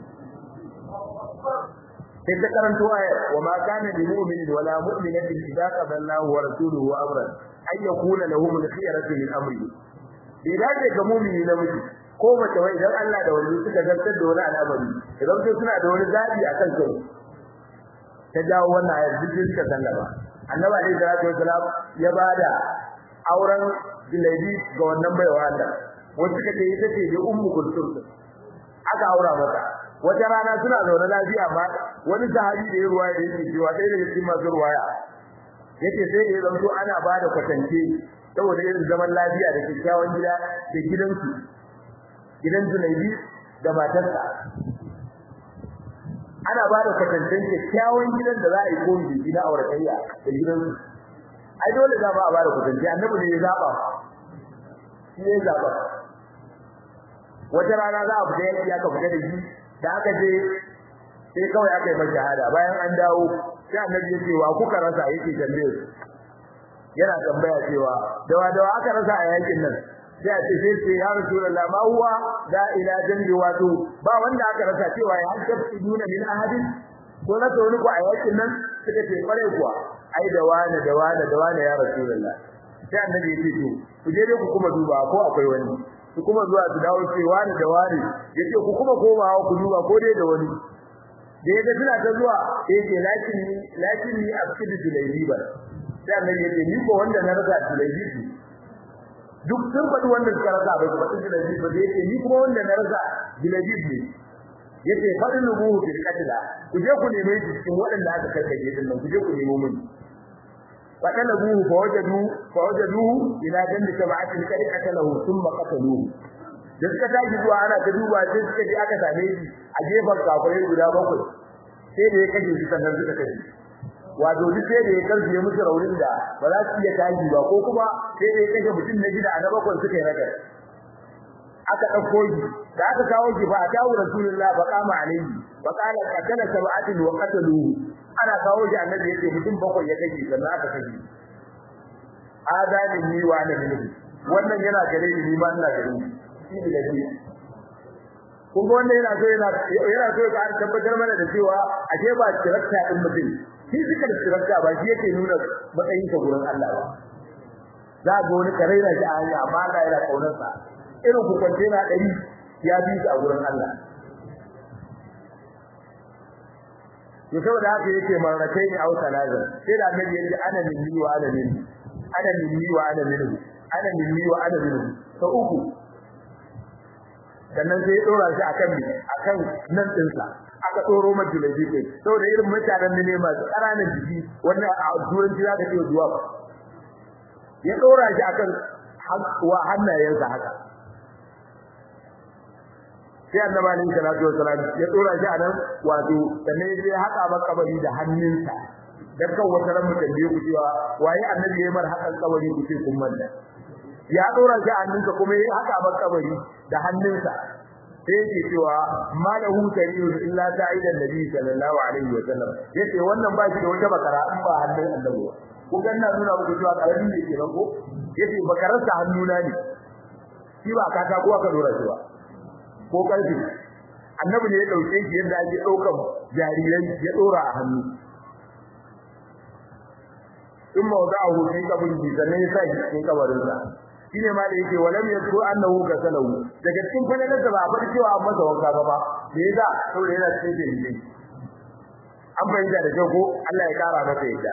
sai ta karanto ayar wa ma kana lil mu'minin wala mu'minatin idza qada Allahu wa rasuluhu amran ay yakuna lahum al-khiyaratu min amri idan da ga mu'mini namiji ko mace wai idan Allah da wani suka zartar da wani al'amari idan sai suna da wani zabi akan kai ta dawo wannan ayar duk suka sallama annabi alaihi salatu wasalam ya bada auren Julaidi ga wannan baiwa Allah wasu suka ce ita ce da ummu kulsum aka aura mata wata rana suna zaune lafiya ba wani sahabi da ya ruwaya da yake cewa ɗaya daga cikin masu ruwaya yake sai da ya zanto ana ba da kwatance saboda irin zaman lafiya da kyakkyawan gida da gidansu gidan Junaibi da matarsa ana ba da kwatancen kyakkyawan gidan da za a yi koyi da gida auratayya da gidansu ai dole za ba a ba da kwatance annabi ne ya zaba shi ne zaba wata rana za a fita yaki aka fita da shi da aka je sai kawai aka yi mai shahada bayan an dawo sai annabi ya ce wa kuka rasa yake tambaye su yana tambaya cewa dawa dawa aka rasa a yakin nan sai a ce sai ce ya rasulullah ma huwa da ila jambi wato ba wanda aka rasa cewa ya tabtiduna min ahadin ko na wani ko a yakin nan suka ce kware kuwa ai da wani da wani da wani ya rasulullah sai annabi ya ce to ku je dai ku kuma duba ko akwai wani su kuma zuwa su dawo ce wani da wani yace ku kuma komawa ku duba ko dai da wani da yaga suna ta zuwa yace lakin ni lakin ni abkidu julaybi ba sai annabi yace ni ko wanda na rasa julaybi duk sun faɗi wanda suka rasa bai faɗi julaybi ba yace ni kuma wanda na rasa julaybi ne yace faɗin rubuhu fil qatla ku je ku neme shi cikin waɗanda aka karkace din nan ku je ku nemo mun فطلبوه فوجدوا فوجدوه الى جنب سبعه كان قتله ثم قتلوه da suka tashi zuwa ana ta duba sai suka ji aka same shi a gefen kafirai guda bakwai sai da ya kashe shi sannan suka kashe wato duk sai da ya karfi ya musu raunin da ba za su iya tashi ba ko kuma sai da ya kashe mutum na gida a na bakwai suka yi ragar aka ɗauko shi da aka kawo shi fa a tawo rasulullah fa kama alaihi fa qala qatala sab'atin wa qataluhu ana kawo shi annabi yake mutum bakwai ya kashe sannan aka kashe adalin ni wa na minhu wannan yana gare ni ni ma ina gare ni shi ne da shi kun ga wannan yana so yana yana so ka tabbatar mana da cewa ashe ba tirakta din mutum shi suka da tirakta ba shi yake nuna matsayin ka gurin Allah ba za ga wani karaira shi a hanya amma Allah yana kaunar sa irin ku kwance na dari ya bi shi a gurin Allah to saboda haka yake marrakai ne au salazan sai da annabi yace ana minni wa ana minni ana minni wa ana minni ana minni wa ana minni to uku sannan sai ya dora shi akan mi akan nan dinsa aka doro mata lafi kai saboda irin mutanen ne masu ƙananan jiki wannan a turanci za ka ce zuwa ya dora shi akan wa hannayensa haka sai annabi alaihi salatu wasalam ya dora shi anan wato sannan ya haka makabari da hannunsa dan kan wata ran mutum da ku cewa waye annabi yayi mar hakan kabari ku ce kun manta ya dora shi a hannunka kuma yayi haka ban kabari da hannunsa sai yake cewa malahu tariyun illa ta'idan nabi sallallahu alaihi wa sallam yace wannan ba shi da wata bakara in ba hannun annabi ba ko ganna nuna muku cewa karami ne ke ko yace bakararsa hannuna ne shi ba kata ko aka dora shi ba ko karfi annabi ne ya dauke shi yadda ake daukan jarirai ya dora a hannu in mawda'ahu fi qabri sannan ya sa shi cikin kabarinsa shine ma da yake walam yadru annahu gasalahu daga cikin falalar da ba bar cewa an masa wanka ba ba da yasa saboda yana cikin dalilai an bayyana da kyau ko Allah ya kara masa yadda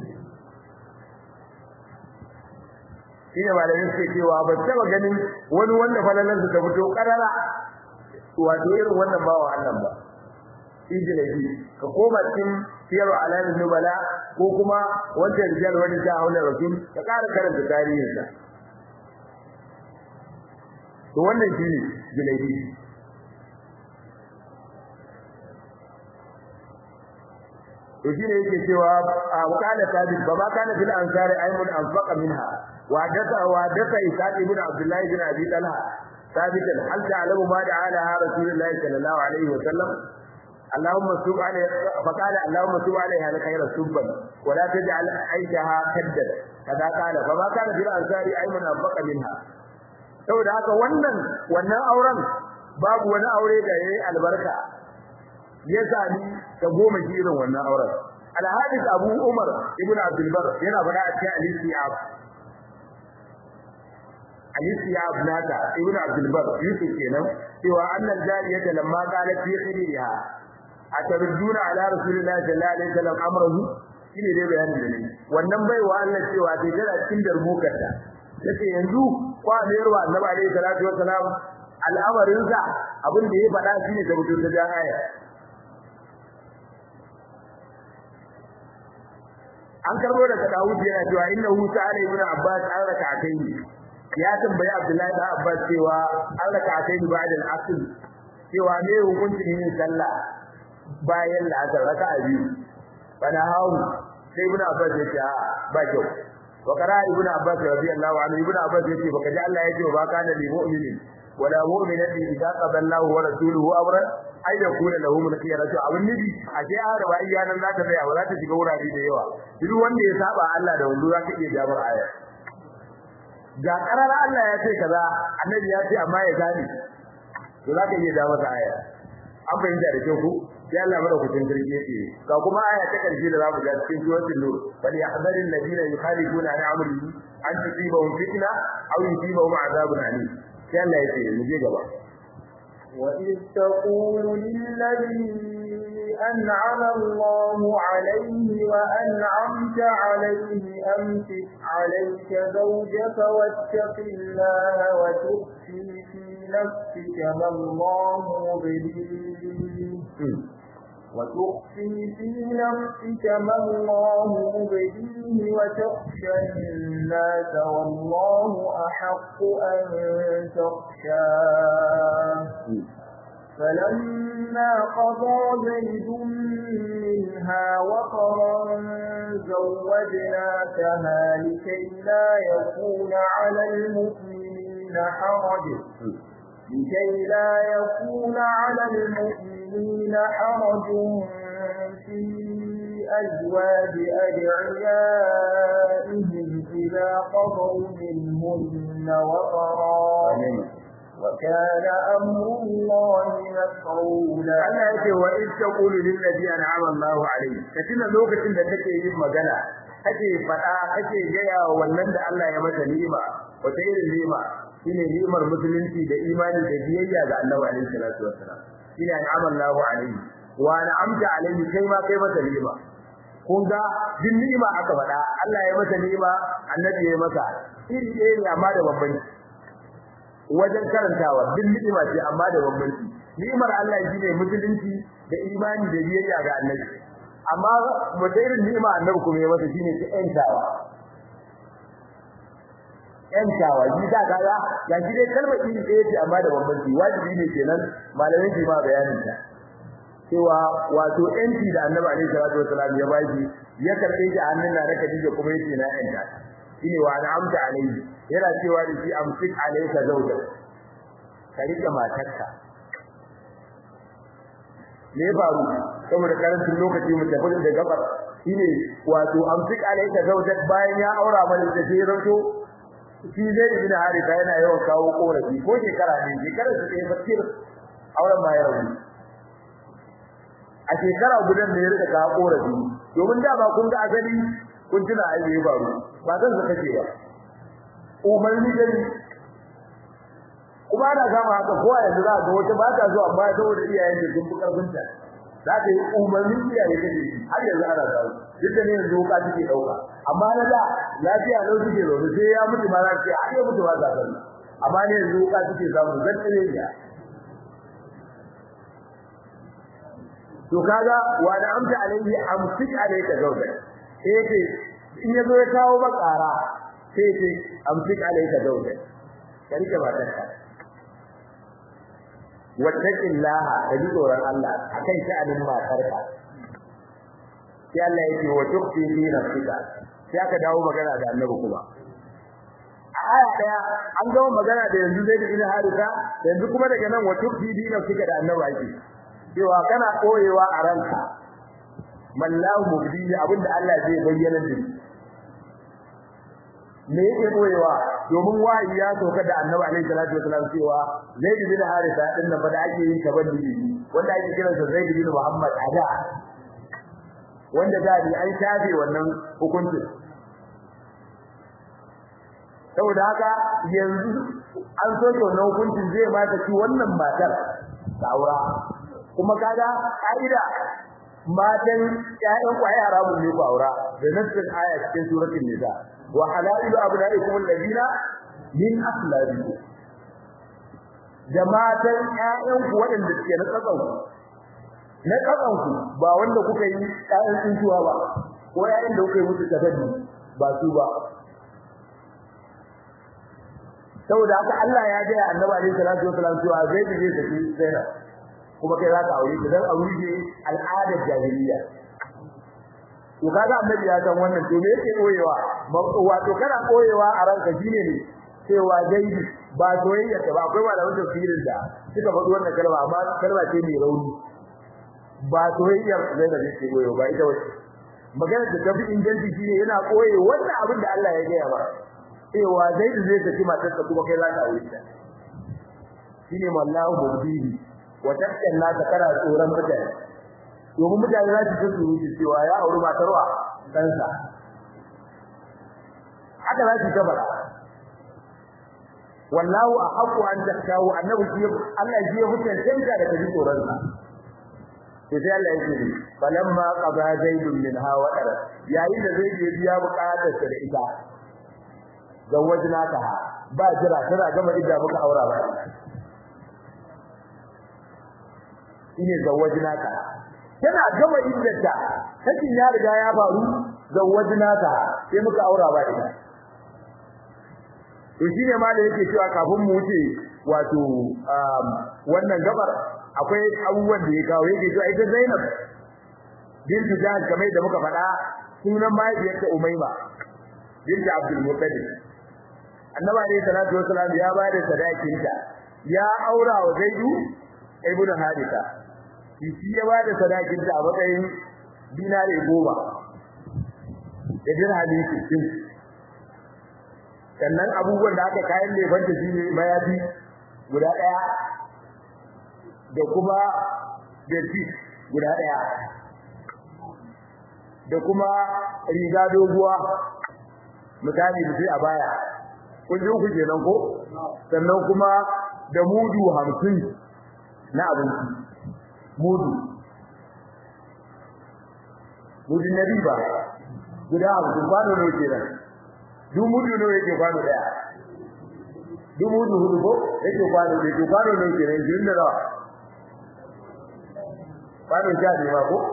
shine malamin suke cewa ba taba ganin wani wanda falalar ta fito karara wato irin wannan bawa Allah ba ijlabi ka koma cikin siyar alamin nubala ko kuma wancan rijal wani ta haula rasul ka kara karanta tarihinsa to wannan shine jilaibi to shine yake cewa wakala tabi ba ma kana fil ansari aymun anfaqa minha wa daka wa daka isaq ibn abdullah ibn abi talha ثابتا هل تعلم ما دعا لها رسول الله صلى الله عليه وسلم اللهم سب عليه فقال اللهم سب عليها الخير سبا ولا تجعل عيشها كدا كذا قال فما كان في الانصار ايمن انفق منها saboda haka wannan wannan auren babu wani aure da yayi albarka ya sami ta goma irin wannan auren al-hadith abu umar ibn abdul bar yana faɗa a cikin al-istiyab al-istiyab naka ibn abdul bar yusuf kenan cewa annal jariyata lamma qalat fi khidriha atarduna ala rasulillahi sallallahu alaihi wasallam amrahu shine dai bayanin da ne wannan baiwa Allah cewa dai tana cikin darbukarta yace yanzu kwa ne ruwa annabi alaihi salatu wassalam al'amarin sa abin da ya faɗa shine da mutum ta jan aya an karbo daga Dawud yana cewa innahu ta'ala ibn Abbas an raka'atayn ya tambayi Abdullahi da Abbas cewa an raka'atayn ba'da al-asr cewa me hukuncin yin sallah bayan la'asar raka'a biyu bana hawo sai ibn Abbas ya ce ba kyau وقرا ابن عباس رضي الله عنه ابن عباس يقول فكجا الله يجي وما كان للمؤمن ولا مؤمنة إذا قضى الله ورسوله أمرا أن يكون له من خيرة أو النبي أشياء هذا وإيانا لا تبيع ولا تشيك ورا دي ديوا duk wanda ya saba Allah da wando zaka iya jabar aya ga karar Allah ya ce kaza annabi ya ce amma ya gane to zaka iya jabar aya an fahimta da kyau ko sai Allah mara kucin kirki yake ga kuma aya ta karshe da zamu ga cikin suratul nur bal yahdharu alladhina yukhalifuna an amrihi an tusibahum fitna aw yusibahum adhabun alim sai Allah yake mu je gaba وإذ تقول للذي أنعم الله عليه وأنعمت عليه أمسك عليك زوجك واتق الله وتخفي في نفسك ما الله مبديه وتخفي في نفسك ما الله مبديه وتخشى الناس والله أحق أن تخشاه فلما قضى زيد منها وطرا زوجناكها لكي لا يكون على المؤمنين حرج لكي لا يكون على المؤمنين حرج في أزواج أدعيائهم إذا قضوا منهن وطرا وكان أمر الله مفعولا Allah yake wa in taqulu lil ladhi an'ama Allahu alayhi katina lokacin da kake yin magana kake fada kake gaya wa wannan da Allah ya masa ni'ima wata irin ni'ima shine ni'imar musulunci da imani da biyayya ga Annabi alaihi salatu wassalam shine an'ama Allahu alayhi wa an'amta alayhi kai ma kai masa ni'ima kun ga din ni'ima aka fada Allah ya masa ni'ima annabi ya masa iri ɗaya ne amma da bambanci wajen karantawa din ni'ima ce amma da bambanci ni'imar Allah shine musulunci da imani da biyayya ga annabi amma mutairin ni'ima annabi kuma ya masa shine ta ƴantawa ƴantawa shi da kaga ga shi dai kalmar iri ɗaya ce amma da bambanci wajibi ne kenan malamin shi ma bayanin ta cewa wato yanci da annabi alaihi salatu wasalam ya baki ya karbe shi a hannun na da Khadija kuma yace na yanta shine wa na amta alaihi yana cewa da shi amsik alayka zawja ka rike matarka me faru saboda karancin lokaci mu tafi da gabar shine wato amsik alayka zawja bayan ya aura mana da sai ranto shi zai ibn harisa yana yawan kawo korafi ko shekara ne shekarar su ɗaya fakir auren ma ya rabu a shekara gudan ne ya rika kawo korafi domin da ba kun ga asali kun tuna ai bai faru ba zan zaka ce ba umarni gani kuma ana kama haka kowa yanzu za ga wata ba ta zuwa amma saboda iyayen da sun fi karfin ta za ta yi umarnin iyaye ta har yanzu ana samu duk da ne yanzu ka take dauka amma na da lafiya lau suke zaune sai ya mutu ma za ta ce har ya mutu ma za ta amma ne yanzu ka take samu zan tsire ya to kaga wa da amsa alaihi amsik alayka zawja sai ce in yazo ya kawo bakara sai ce amsik alayka zawja karike matarka wattaqillaha kaji tsoron Allah akan sha'anin matarka sai Allah yake wa tuqti fi nafsika sai aka dawo magana da annabi kuma aya daya an gawo magana da yanzu zai bin harisa yanzu kuma daga nan wa tuqti fi nafsika da annabi ake cewa kana koyewa a ranka mallahu mubdi abinda Allah zai bayyana da me yake koyewa domin wahayi ya soka da Annabi alaihi salatu wasallam cewa Zaid bin Haritha din nan fa da ake yin tabanni wanda ake kiransa Zaid bin Muhammad ada wanda da ni an shafe wannan hukuncin saboda haka yanzu an soke wannan hukuncin zai mata ci wannan matar saura kuma kaga ka'ida matan ƴaƴan kwaye haramun ne ku aura da nassin aya cikin suratul nisa wa halailu abnaikum alladina min aslabikum da matan ƴaƴan ku waɗanda suke na tsakan ku na tsakan ku ba wanda kuka yi ƴaƴan tsuntuwa ba ko ƴaƴan da kuka yi musu tafaddi ba su ba saboda haka Allah ya ga annabi alaihi salatu wasallam cewa zai je saki Zainab kuma kai za ka aure ta dan aure ce al'adar jahiliya to kaga annabi ya san wannan to me yake koyewa wato kana koyewa a ranka shine ne cewa dai ba soyayya ta ba akwai malamin tafsirin da suka faɗi wannan kalma amma kalma ce mai rauni ba soyayyar zai da yake koyo ba ita wace magana da tafi inganci shine yana koye wannan abin da Allah ya gaya ba cewa zai zai tafi matarsa kuma kai za ka aure ta shine wallahu mubdihi wata kalla ta kana tsoron mutane domin mutane za su tsoro su cewa ya auri matarwa kansa haka za su gaba wallahu ahqqu an takawu annabi shi Allah shi ya hukunta tanka da kaji tsoron sa to sai Allah ya ce falamma qada zaidun minha wa ara yayin da zai je biya bukatar sa da ita zawajna ta ba jira tana gama idda muka aura ba shine zawajnaka tana gama iddata sakin ya riga ya faru zawajnaka sai muka aura ba ita to shine ma da yake cewa kafin mu wuce wato wannan gabar akwai abubuwan da ya kawo yake cewa ita Zainab bintu Jahal kamar da muka faɗa sunan mahaifiyarta Umayma bintu Abdul Muttalib Annabi alayhi salatu wasalam ya ba da sadakinta ya aura wa Zaidu ibn Haritha shi ya bada sadakin ta a matsayin dinare goma da dirhami 60 sannan abubuwan da aka kayan lefanta shi ne mayafi guda daya da kuma bedsheet guda daya da kuma riga doguwa misali da sai a baya kun ji ku kenan ko sannan kuma da mudu 50 na abinci mudu mudu na riba guda hamsin kwano ne ke nan duk mudu ne yake kwano daya duk mudu hudu ko yake kwano ne to kwano ne ke nan jin da nawa kwano sha ne ma ko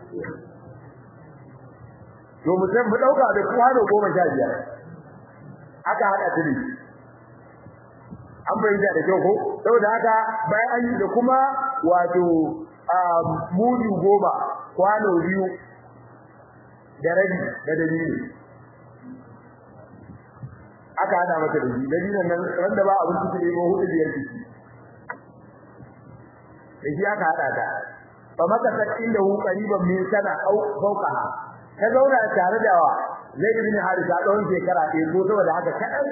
to mu san mu dauka da kwano goma sha biyar aka hada tiri an bayyana da kyau ko saboda haka bayan an yi da kuma wato mudu goma kwano biyu da rabi da dalili aka hada mata da shi dalilin nan wanda ba abin cikin ko hudu biyar ciki da shi aka hada ta fa maka sakin da hu qariban min sana au fawqaha ta zauna tare da wa Zaid bin Harisa tsawon shekara ɗaya ko saboda haka kaɗan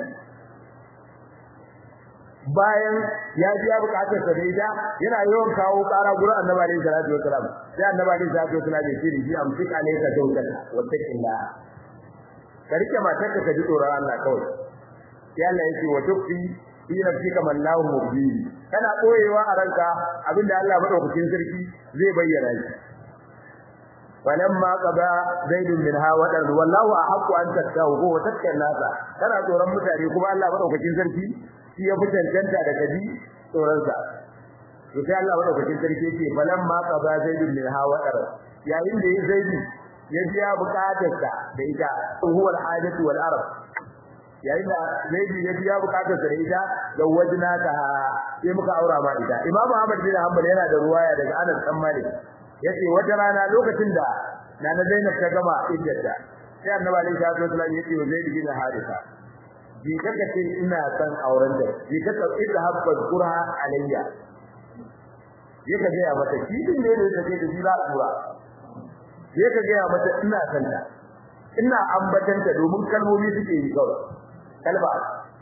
bayan ya biya bukatar sa da ita yana yawan kawo ƙara gurin Annabi alaihi salatu wasalam sai Annabi alaihi salatu wasalam ya ce da shi amsik alayka zawjaka wa taqillah ka rike matarka ka ji tsoron Allah kawai sai Allah ya ce wa tukfi fi nafsika man lahu mubdi kana koyewa a ranka abinda Allah madaukakin sarki zai bayyana shi falamma qada zaidun minha wadan wallahu ahqqu an tattahu ko tatkan nasa kana tsoron mutane kuma Allah madaukakin sarki shi ya fitantanta da kaji tsoron sa to sai Allah madaukakin sarki yake falamma qada zaidun minha wadan yayin da yayi zaidi ya biya bukatarsa da ita huwa al-hajatu wal arab yayin da zaidi ya biya bukatarsa da ita da wajna ka sai muka aura ma ita imamu ahmad bin hanbal yana da ruwaya daga Anas dan Malik yace wata rana lokacin da nana Zainab ta gama iddata sai Annabi alaihi salatu wasallam yace wa Zaid bin Haritha bi kaka ce ina san auren da bi kaka idda habba qurha alayya yaka ga ya mata kidin ne da take da jira tura yaka ga ya mata ina san ta ina ambatanta domin kalmomi suke yi kawai kalba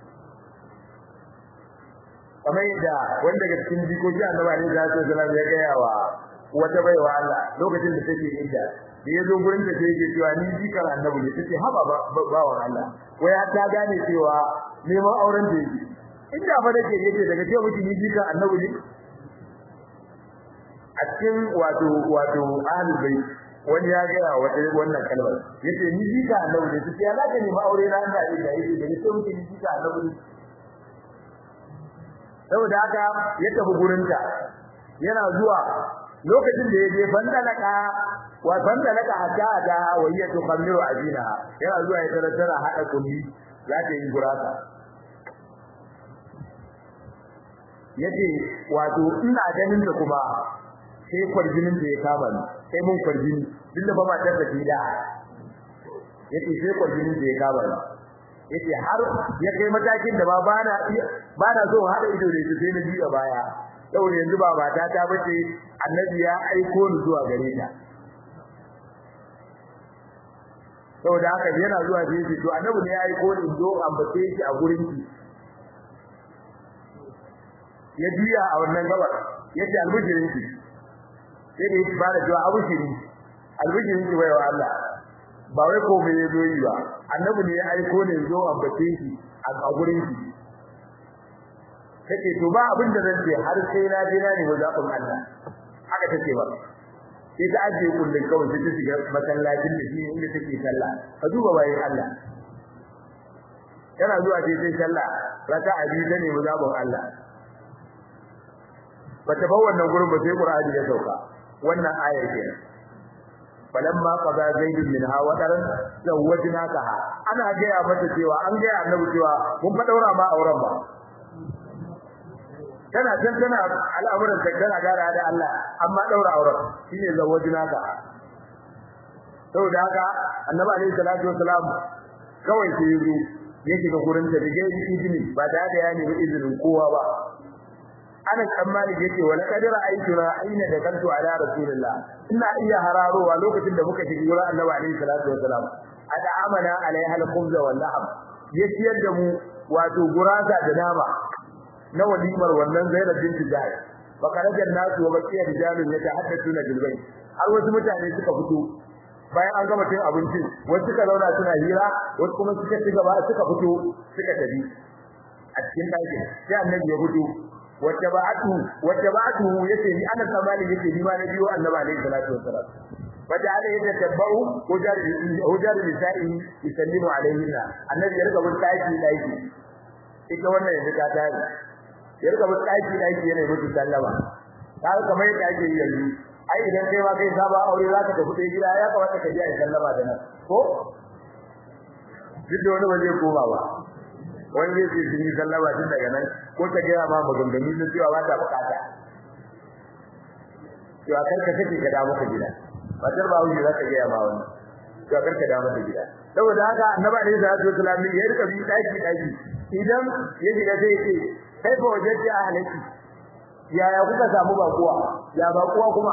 kamar yadda wanda daga cikin jikoki Annabi alaihi salatu wasallam ya ga yawa wata baiwa Allah lokacin da take inda da yazo gurin da take cewa ni jikar annabi ne take haba bawan Allah waya ta gane cewa neman auren da yake inda fa dake yake daga cewa miki ni jikar annabi ne a cikin wato wato ahlul bait wani ya ga wata wannan kalmar yace ni jikar annabi ne take ya zaka nemi aure na Allah ne da yake daga cewa miki ni jikar annabi ne saboda haka ya tafi gurinta yana zuwa lokacin da yaje bandalaka wa bandalaka hatta da wayya to khamiru ajina yana zuwa ya tara tara hada kulli za ta yi gurasa yace wato ina ganin da kuma sai kwarjinin da ya kama ni sai mun kwarjini duk ba matar da tida yace sai kwarjinin da ya kama ni yace har ya kai matakin da ba bana bana so hada ido da sai na jiya baya saboda yanzu ba mata ta bace annabi ya aiko ni zuwa gare ta saboda haka yana zuwa sai shi to annabi ne ya aiko ni zo ambace shi a gurin ki ya biya a wannan gabar yace albishirin ki sai da yake ba da cewa albishirin albishirin ki bai wa Allah ba wai ko me yazo yi ba annabi ne ya aiko ni zo ambace shi a gurin ki take to ba abin da zan ce har sai na je na nemi zaɓin Allah haka take ba sai ta ajiye kullun kawai sai ta shiga masallacin da shi inda take sallah ka duba bayan Allah yana zuwa sai sai sallah raka'a biyu ta nemi zaɓin Allah bata bar wannan gurin ba sai Qur'ani ya sauka wannan ayar kenan falamma qada zaidun minha wadaran zawwajnaka ana gaya mata cewa an gaya annabi cewa mun fa daura ma auren ba tana can tana al'amuran ta tana gara da Allah amma daura auren shine zawwajnaka saboda haka annabi alaihi salatu wasalam kawai sai yazo yake ga gurin ta da gairi izini ba da da ya nemi izinin kowa ba ana tsammani yake wala kadira aituna aina da kantu ala rasulillah ina iya hararowa lokacin da muka shiga gurin annabi alaihi salatu wasalam ada amana alaiha al-khubz wal lahm yaciyar da mu wato gurasa da nama na walimar wannan Zainab binti Jahsh fa karajan nasu wa baqiya rijalun yatahaddathuna bil bayt har wasu mutane suka fito bayan an gama cin abinci wasu suka zauna suna hira wasu kuma suka ci gaba suka fito suka tafi a cikin ɗakin sai annabi ya fito wacce ba'atu wacce ba'atu yace ni ana tsamani yace ni ma na biyo annabi alaihi salatu wassalam wata ala yadda tabbau hujar hujar nisa'i yusallimu alaihinna annabi ya riga bin ɗaki ɗaki ita wannan yanzu ta tare ya riga bin ɗaki ɗaki yana mutu sallama ta kamar yadda ake yi yanzu ai idan kai ma kai saba aure za ka tafi ɗaya gida ya kamata ka je a sallama da nan ko duk da wani ba zai koma ba wani zai ce sun yi sallama tun daga nan ko ta gaya ma maganganu na cewa ba ta bukata cewa kar ka kace ka da maka gida matar ba wuce za ta ga ma wannan cewa kar ka da maka gida saboda haka annabi alaihi salatu wasallam ya rika bi daki daki idan ya shiga sai ya ce kai fa wajenta ahlaki yaya kuka samu bakuwa ya bakuwa kuma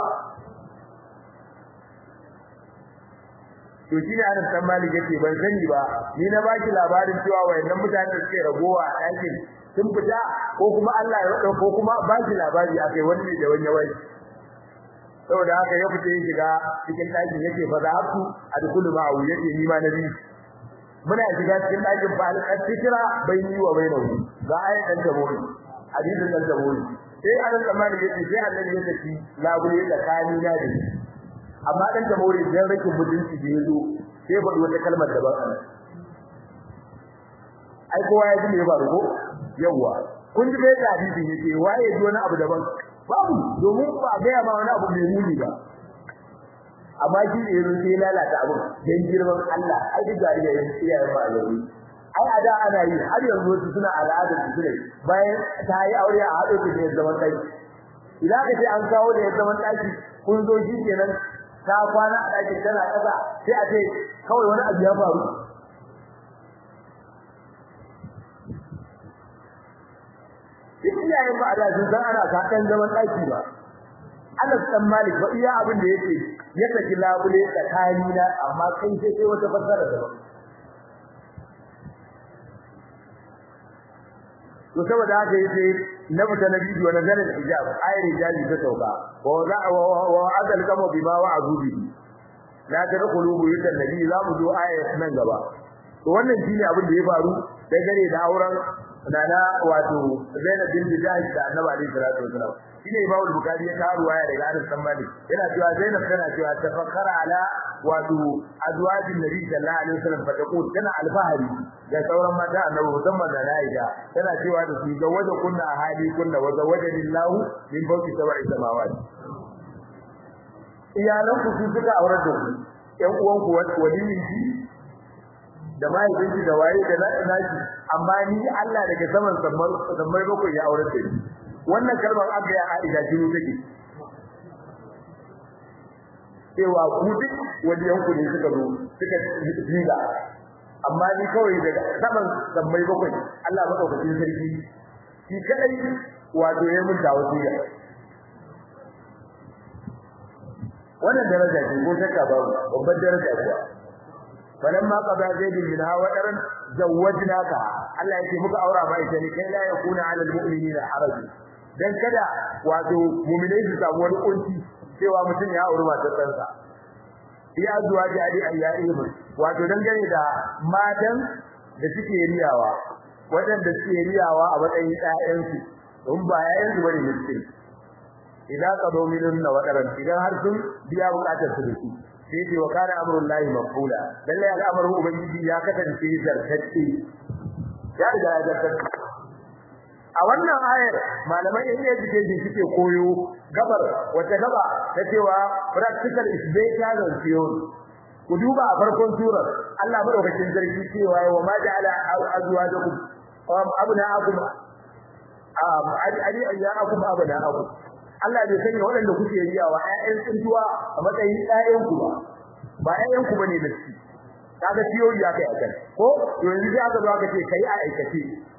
to shi ne Anas dan Malik yace ban sani ba ni na baki labarin cewa wayannan mutanen da suke ragowa a ɗakin sun fita ko kuma Allah ya rada ko kuma baki labari akai wani da wani wai saboda haka ya fita ya shiga cikin ɗakin yace fa za ku adkhulu ma'u yace ni ma nabi muna shiga cikin ɗakin fa al-fitra bayni wa bainahu ga ayatan tabori hadisin dan tabori sai Anas dan Malik yace sai Allah ya tafi labule tsakani na da amma dan ta more dan rakin mutunci da yazo sai faɗi wata kalmar da ba kana ai kowa ya ji me ba rugo yawa kun ji bai hadisi yake waye ji wani abu daban babu domin ba ga ma wani abu mai muni ba amma shi ne yazo sai lalata abu dan girman Allah ai duk gariya ya iyayen ba yayi ai ada ana yi har yanzu wasu suna al'adar su ne bayan ta yi aure a haɗe su da zaman ɗaki idan ka ce an kawo da zaman ɗaki kun zo shi kenan ta kwana a ɗakin tana ƙasa sai a ce kawai wani abu ya faru duk iyayen ba a da sun san ana kaɗan zaman ɗaki ba Anas dan Malik ba iya abin da yake ya saki labule tsakani na amma kai sai sai wata fassara daban to saboda haka yace na fita na bidiyo na zanin hijab ayar hijabi ta sauka wa za wa azal kama bima wa azubi la tadkhulu buyutan nabi za mu zo ayar nan gaba to wannan shine abin da ya faru da gare da auren nana wato Zainab bin Jahsh da Annabi alaihi salatu wasalam shine Imam Bukhari ya kawo waya daga Anas bin Malik yana cewa Zainab tana cewa tafakkara ala wato azwajin Nabi sallallahu alaihi wasallam fataqul tana alfahari da sauran mata Annabi musamman da Aisha tana cewa da su ga waje kunna ahadi kunna wa zawajani Allah min fawqi sab'i samawati iyalan ku su suka aurar da ku ƴan uwan ku waliyin ki da mahaifinki da waye da naki amma ni Allah daga saman sammai bakwai ya aurar da ni wannan kalmar aka ya Aisha jini take cewa ku duk waliyan ku ne suka zo suka jiga amma ni kawai daga saman sammai bakwai Allah madaukakin sarki shi kadai wato ya mun dawo tiya wannan daraja ce ko shakka babu babbar daraja ce falamma qada zaidun minha wadaran zawwajnaka Allah yake muka aura ba ita ne kai la yakuna 'ala al-mu'minina haraj dan kada wato mu'minai su samu wani kunci cewa mutum ya auri matar ɗansa ya zuwa ji adi ayyaihim wato dan gane da matan da suke riyawa wadanda suke riyawa a matsayin ƴaƴansu don ba ƴaƴansu bane miskin idan ka dominun na wadaran idan har sun biya bukatar su da su sai ce wa kana amrullahi mafula lalle al'amarin ubangiji ya kasance zartacce ya riga ya zartacce a wannan ayar malaman in education suke koyo gabar wata gaba ta cewa practical is better than theory ku duba a farkon surar Allah madaukakin sarki cewa wa ma ja'ala azwajakum abna'akum ali ayyakum abna'akum Allah bai sanya waɗanda kuke riyawa ƴaƴan tsintuwa a matsayin ƴaƴan ku ba ba ƴaƴan ku bane da shi kaga theory ya kai akan ko yanzu sai aka zo aka ce kai a aikace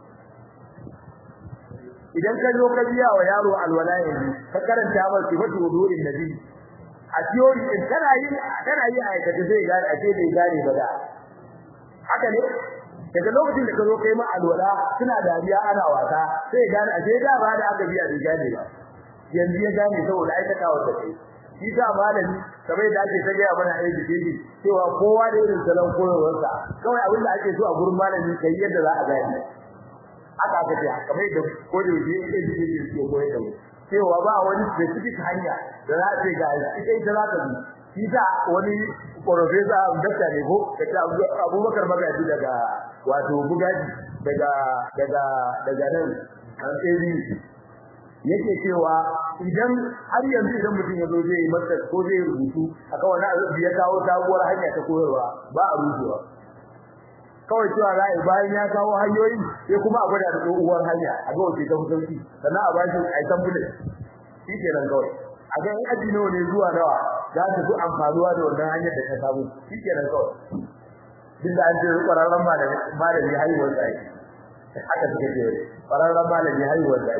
idan ka zo ka biya wa yaro alwala yanzu ka karanta masa sifatu wudu'in nabi a theory din kana yi kana yi aikace sai gane a ce bai gane ba da haka ne daga lokacin da ka zo kai ma alwala suna dariya ana wasa sai gane a ce da ba da aka biya bai gane ba yanzu ya gane saboda aikata wa kai shi ta malami kamar da ake tage mana aiki dai cewa kowa da irin salon koyarwarsa kawai abin da ake so a gurin malami kai yadda za a gane aka aka ce kamar da ko da yake yake yake ke koyar da mu cewa ba wani specific hanya da za a ce ga ita ita za ta bi shi ta wani professor doctor ne ko kace Abubakar Magaji daga wato Bugaji daga daga daga nan an tsiri yake cewa idan har yanzu idan mutum ya zo zai yi masa ko zai rubutu akan wani abu ya kawo sabuwar hanya ta koyarwa ba a rubuwa kawai cewa za a bayan ya kawo hanyoyi sai kuma a gwada da tsohuwar hanya a ga wace ta sauki sannan a bashi a yi samfule shi kenan kawai a ga in aji nawa ne zuwa nawa za ka fi amfanuwa da wannan hanyar da ka samu shikenan kawai duk da an ce ƙwararren malami malami haihuwar sa haka suka ce ƙwararren malami haihuwar sa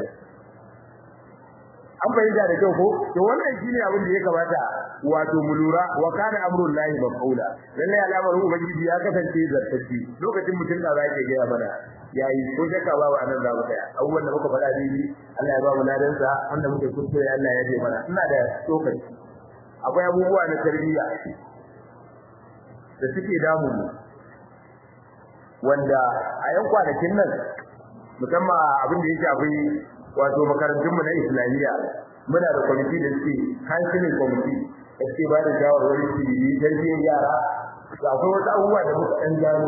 an bayyana da kyau ko to wannan shine abin da ya kamata wato mu lura wa kana amrul lahi mafula lalle al'amarin ubangiji ya kasance zartacci lokacin mutum da zai ga mana yayi ko shakka babu anan za mu tsaya abubuwan da muka faɗa dai Allah ya ba mu ladan sa wanda muke kuskure Allah ya ji mana ina da tsokaci akwai abubuwa na tarbiyya da suke damu mu wanda a yan kwanakin nan musamman abin da ya shafi wato makarantunmu na islamiyya muna da kwamiti da suke counseling committee da suke ba da shawarwari su yi tarbiyyar yara da akwai wasu abubuwa da muka ɗan gano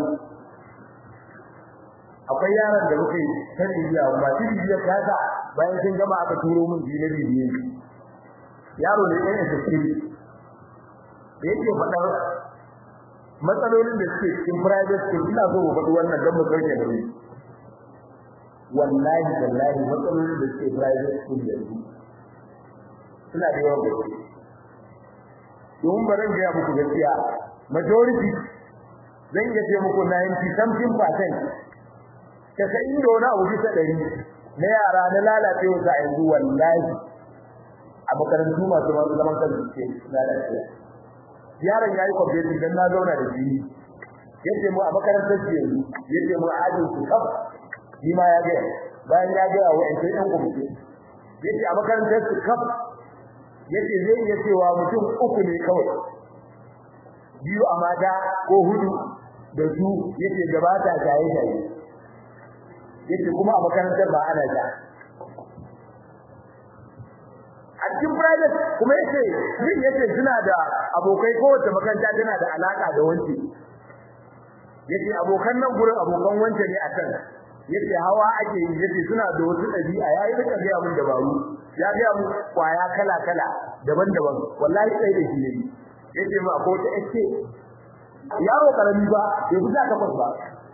akwai yaran da muka yi ta bibiya masu bibiyar kasa bayan sun gama aka turo min biyu na bibiye yaro ne ɗan SSD da yake faɗar matsalolin da suke cikin private school ina so mu faɗi wannan don mu sauke da ni wallahi wallahi matsalolin da suke private school yanzu suna da yawan gaske domin ba zan gaya muku gaskiya majority zan iya ce muku 90 something percent casa'in da wani abu bisa ɗari na yara na lalacewa sa yanzu wallahi a makarantu masu zaman kansu ke lalacewa yaron ya yi kwamfeti don na zauna da shi yace mu a makarantar su yanzu yace mu a ajin su kaf ni ma ya gaya bayan ya gaya wa ƴan ɗan kwamfeti yace a makarantar su kaf yace zai iya cewa mutum uku ne kawai biyu a mata ko hudu da su yace gabata shaye shaye yace kuma a makarantar ba ana ja a cikin private kuma yace yin yace suna da abokai kowace makaranta tana da alaka da wanci yace abokan nan gurin abokan wance ne a kan yace hawa ake yi yace suna da wasu dabi'a yayi rika ga mun dabaru ya ga mu kwaya kala kala daban-daban wallahi sai da shi ne yace mu akwai ta yace yaro karami ba ya fita ka ba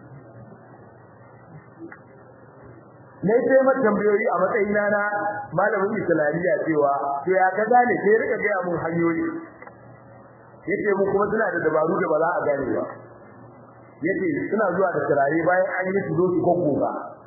ne sai mata tambayoyi a matsayina na malamin islamiyya cewa to ya kaza ne sai rika ga mun hanyoyi yace mu kuma suna da dabaru da ba za a gane ba yace suna zuwa da turare bayan an yi su zo su goggoga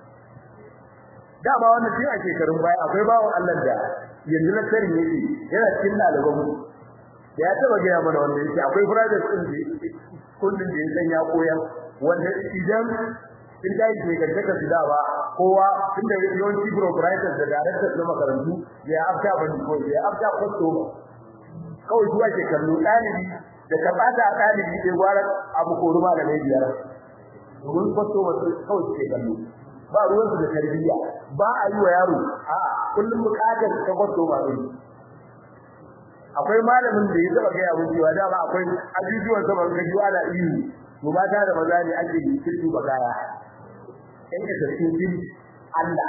dama wannan tun a shekarun baya akwai bawon Allah da yanzu na sani yake yana cikin ɗaliban mu ya taba gaya mana wannan yace akwai brothers din da kullun da ya san ya koyar wanda idan in da yake ga daga su da ba kowa tunda yawanci proprietors da directors na makarantu ya afta ban ko ya afta kwasto kawai zuwa ke kallo dalibi da karbata dalibi sai gwara abu ko ruma da mai biyar domin kwasto wasu kawai ke kallo ba ruwan su da tarbiyya ba a yi wa yaro a kullum bukatar ta kwasto ba ne akwai malamin da ya taba ga yaro cewa dama akwai ajujuwan sama ga juwa da iyu to mata da maza ne ake yi kirki ba kaya in ka tafi bin Allah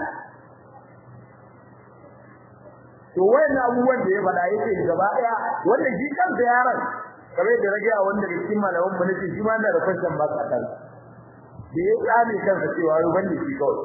to wayannan abubuwan da ya faɗa yake gaba daya wanda shi kansa yaron kamar da rage a wanda da cikin malaman mu nake shi ma na da question ba ka kan da ya tsame kansa cewa wai wanda shi kawai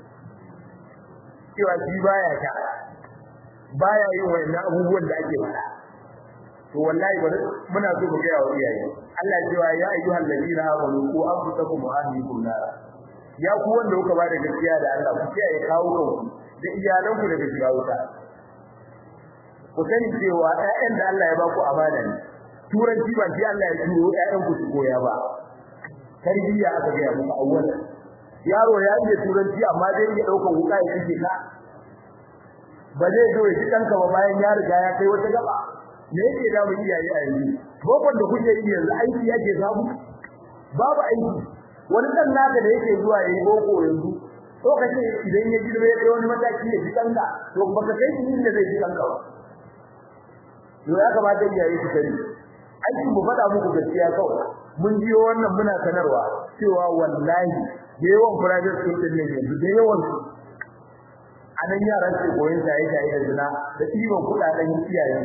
cewa shi baya ta baya yin wayannan abubuwan da ake faɗa to wallahi bari muna so mu ga wa iyaye Allah ya cewa ya ayyuhal ladina amanu qu anfusakum wa ahlikum nar ya ku wanda kuka ba da gaskiya da Allah ku kiyaye kawo kanku da iyalanku daga shiga wuta ku sani cewa ƴaƴan da Allah ya ba ku amana ne turanci ba sai Allah ya turo ƴaƴan ku su koya ba tarbiyya aka ga muku awwalan yaro ya iya turanci amma dai ya dauka wuka ya kike ka ba zai zo ya kanka ba bayan ya riga ya kai wata gaba me yake da mu iyaye a yanzu bokon da kuke yi yanzu aiki yake samu babu aiki wani dan naka da yake zuwa yayi boko yanzu to kace idan ya girbe ya wani mataki ya ji kanka to baka kai shi inda zai ji kanka ba to ya kamata iyaye su sani aikin mu faɗa muku gaskiya kawai mun jiyo wannan muna sanarwa cewa wallahi da yawan private school din ne yanzu da yawan su anan yaran su koyon shaye shaye da zina da ɗiban kuɗaɗen iyayen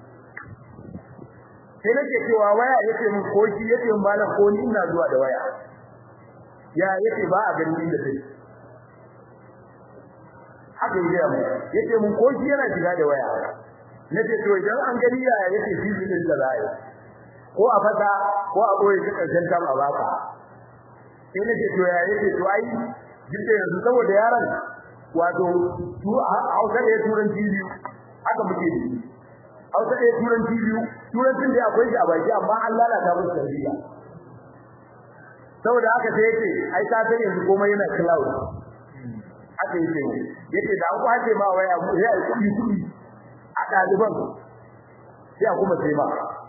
sai nake cewa waya yace mun ko shi yace mun malam ko ni ina zuwa da waya ya yace ba a ganin inda take haka yace mun yace mun ko shi yana shiga da waya nace to idan an gani ya yake shi din da zai ko a fata ko a boye shi karshen tam a baka sai nace to ya yake to ai jinda yanzu saboda yaron wato tu hausa da turanci biyu haka muke yi hausa da turanci biyu turancin da akwai shi a baki amma an lalata musu tarbiyya saboda haka sai yace ai ka san yanzu komai yana cloud haka yake yace da an kwace ma waya sai ai kudi kudi a daliban sai a kuma sai ma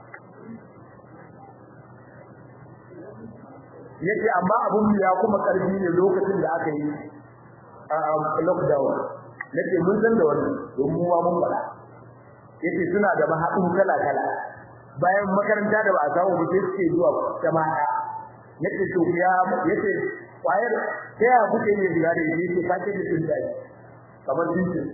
yace amma abun ya kuma karfi ne lokacin da aka yi lockdown nace mun san da wannan domin mu mun fada yace suna da mahadin kala kala bayan makaranta da ba a samu ba sai suke zuwa jama'a yace to ya yace kwayar sai ya kuke ne diga da yace kace da tun dai kamar tintin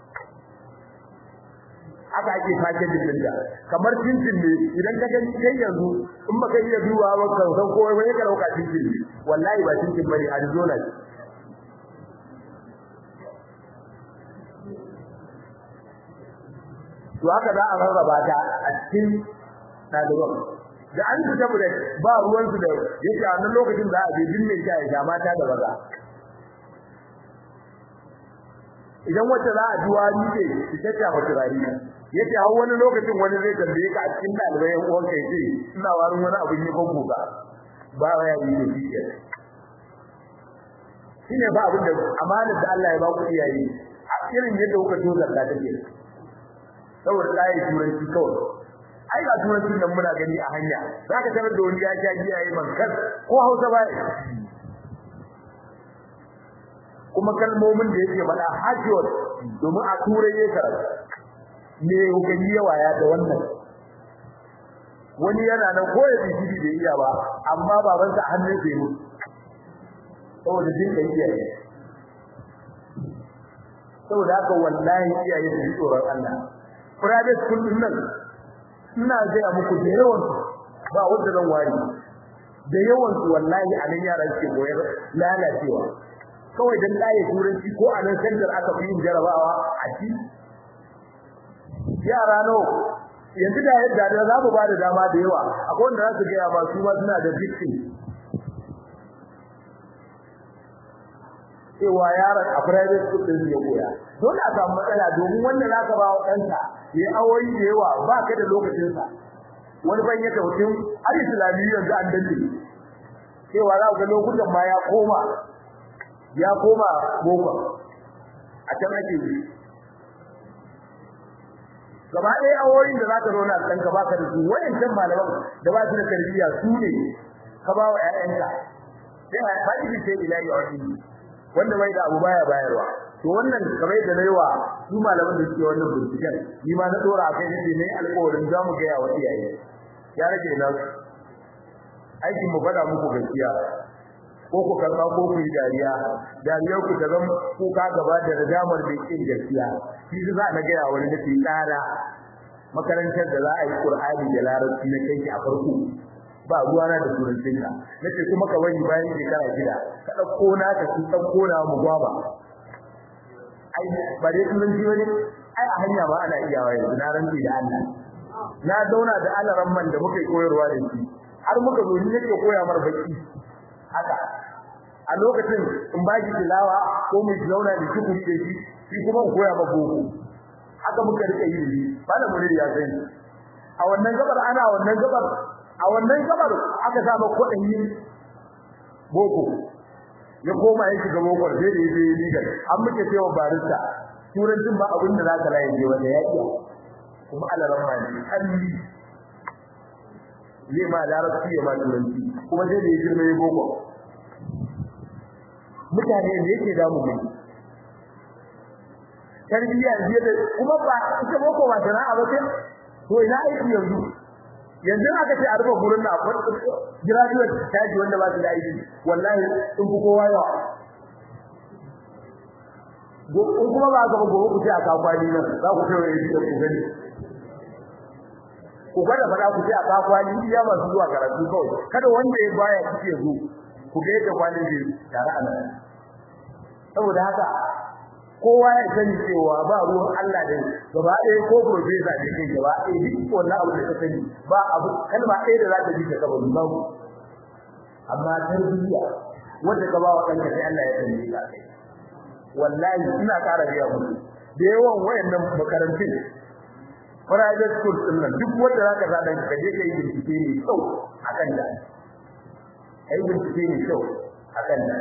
aka ake kace da tun da kamar tintin ne idan ka gani kai yanzu in baka iya duba ba ka san ko wai ka dauka tintin ne wallahi ba tintin bane Arizona ne to haka za a rarraba ta a cikin ɗaliban da an fita mu da ba ruwan su da yake a nan lokacin da a je dinne ta ya mata da maza idan wacce za a duwa ni ce ki tatta ba turari yace har wani lokacin wani zai tambaye ka a cikin dalibai yan uwan kai ce ina warin wani abin yi ban goga ba ya yi da shi shine ba abin da amanar da Allah ya ba ku iyaye a irin yadda kuka tozar da take saboda layi turanci kawai ai ga turancin nan muna gani a hanya zaka tarar da wani ya ja giya yayin mankar ko Hausa ba kuma kalmomin da yake faɗa hajjot domin a turai yake karatu me hukumi yawa ya da wannan wani yana nan ko ya bishi da iya ba amma babansa a hannun sai mu saboda jin da iyaye saboda haka wallahi iyaye su tsoron Allah private school din nan ina gaya muku da yawan ba wanda zan wari da yawan su wallahi a nan yaran ke koyar lalacewa kawai dan laye turanci ko a nan center aka fi yin jarabawa a ci yara no yanzu da yadda da za mu ba da dama da yawa akwai wanda za su gaya ba su ma suna da victim cewa yaron a private school din ya koya dole a samu matsala domin wanda zaka ba wa ɗanka ya awoyi da yawa ba ka da lokacin sa wani ban ya tautin har islamiyya yanzu an dace cewa za ga lokutan ma ya koma ya koma boko a can ake yi gaba ɗaya awoyin da zaka zauna a ɗanka baka da su wayancan malaman da ba su da tarbiyya su ne ka ba wa ƴaƴanka sai a faɗi sai ilahi a wani wanda bai da abu baya bayarwa to wannan kamar da nayiwa su malaman da suke wannan binciken ni ma na dora kai ne ne alƙawarin zamu ga ya wasi yayi ya rage na aikin mu fada muku gaskiya ko ku karba ko ku yi dariya dariyar ku ta zama kuka gaba da radamar da yake gaskiya shi za na ga ya wani da tsara makarantar da za a yi Qur'ani da Larabci na kai a farko ba ruwa na da turancin ka nace kuma ka wani bayan shekara gida ka dauko na ka ki dauko na mu gwaba ai ba dai turanci bane ai a hanya ba ana iyawa yanzu na ranci da Allah na zauna da Allah ramman da muke koyarwa da shi har muka zo ni nake koya mar baki haka a lokacin in ba shi tilawa ko mu zauna da shi da shi shi kuma in koya ma boko haka muka rika yi ba da muri ya sani a wannan gabar ana wannan gabar a wannan gabar aka samu kudin yin boko ya koma ya shiga boko sai da yaje yi ligar an muke cewa barista turancin ba abin da zaka laye je wanda ya iya kuma Allah rahma ne kalli zai ma larabci ya ma turanci kuma sai da ya girma ya boko mutane ne yake damu ne tarbiyya ne da kuma ba ita boko ba sana'a ba sai to ina aiki yanzu yanzu aka ce a rufe gurin na akwai graduate taji wanda ba su da aiki wallahi sun fi kowa yawa in kuma ba ka gobe ku ce a kakwani nan za ku ce wai da ku gani ku kada fada ku ce a kakwani iya masu zuwa karatu kawai kada wanda ya baya kike zo ku ga yadda kwanin zai tare a nan saboda haka kowa ya sani cewa ba ruwan Allah da gaba ɗaya ko professor da kai gaba ɗaya duk wannan abu da ka sani ba abu kalma ɗaya da za ta ji ka kabari babu amma tarbiyya wanda ka ba wa kanka sai Allah ya sani ka kai wallahi ina ƙara biya muku da yawan wayannan makarantun private school din nan duk wanda zaka sa dan ka je kai bincike ne kyau akan da ai bincike ne kyau akan da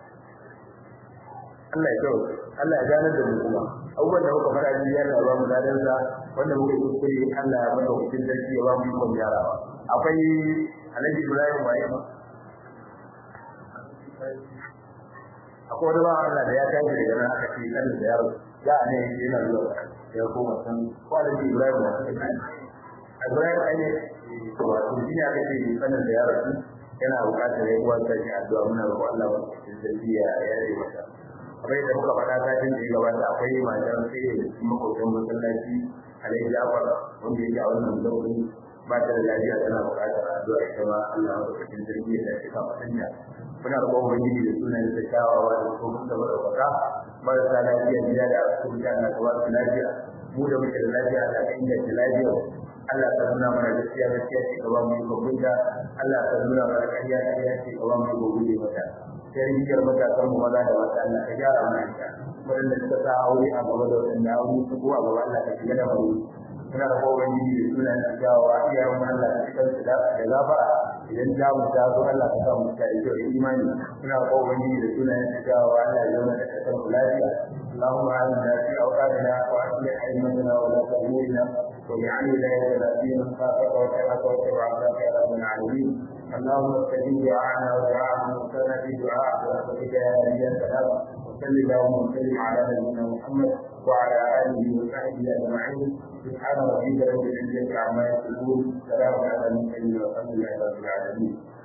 Allah ya kyau Allah ya gane da mu kuma abubuwan da muka fara ji yana ba mu dadan sa wanda muka yi kuskure Allah ya bada hukuncin sarki ya ba mu ikon gyarawa akwai Alhaji Ibrahim waye ma akwai wani ba Allah da ya tashi daga nan aka ce kan da yaro ya ne yana zuwa ya koma san kwalin Ibrahim wa Ibrahim ai ne to wato shi ne aka ce sanin da yaro yana buƙatar ya uwa ta shi addu'a muna roƙon Allah wa sarki ya yare mata akwai da muka faɗa satin da ya gabata akwai matan sai makotan masallaci Alhaji Jafar wanda yake a wannan zaurin ba ta da lafiya tana buƙatar addu'a ita ma Allah wa sarki ya dace ka fatanya muna roƙon ubangiji da sunan da kyawawa da kuma da madaukaka marasa lafiya gida da asibiti Allah ka ba su lafiya mu da muke da lafiya Allah ka inganta lafiya Allah ka nuna mana gaskiya gaskiya ce ka ba mu iko gunta Allah ka nuna mana ƙarya ƙarya ce ka ba mu iko guje mata sai rijiyar matasan mu maza da mata Allah ka gyara mana ita waɗanda suka sa aure a gaba da waɗanda aure su ko a gaba Allah ka shiga da mu muna da kowa ubangiji da sunan da kyawawa iyayen Allah ka cikin su da gafara idan ta mu ta zo Allah ka sa mu ta da kyau imani muna ko ubangiji da sunayen da jawa Allah ya zauna da kasar lafiya اللهم اعنا في اوطاننا واصلح ائمتنا ولاة امورنا واجعل ولايتنا في من خافك واتقاك واتبع عبادك يا رب العالمين اللهم استجب دعاءنا ودعاء من كان في دعاء برحمتك يا نبي السلام وصل اللهم وسلم على نبينا محمد وعلى اله وصحبه اجمعين سبحان ربك رب العزه عما يصفون سلام على المرسلين والحمد لله رب العالمين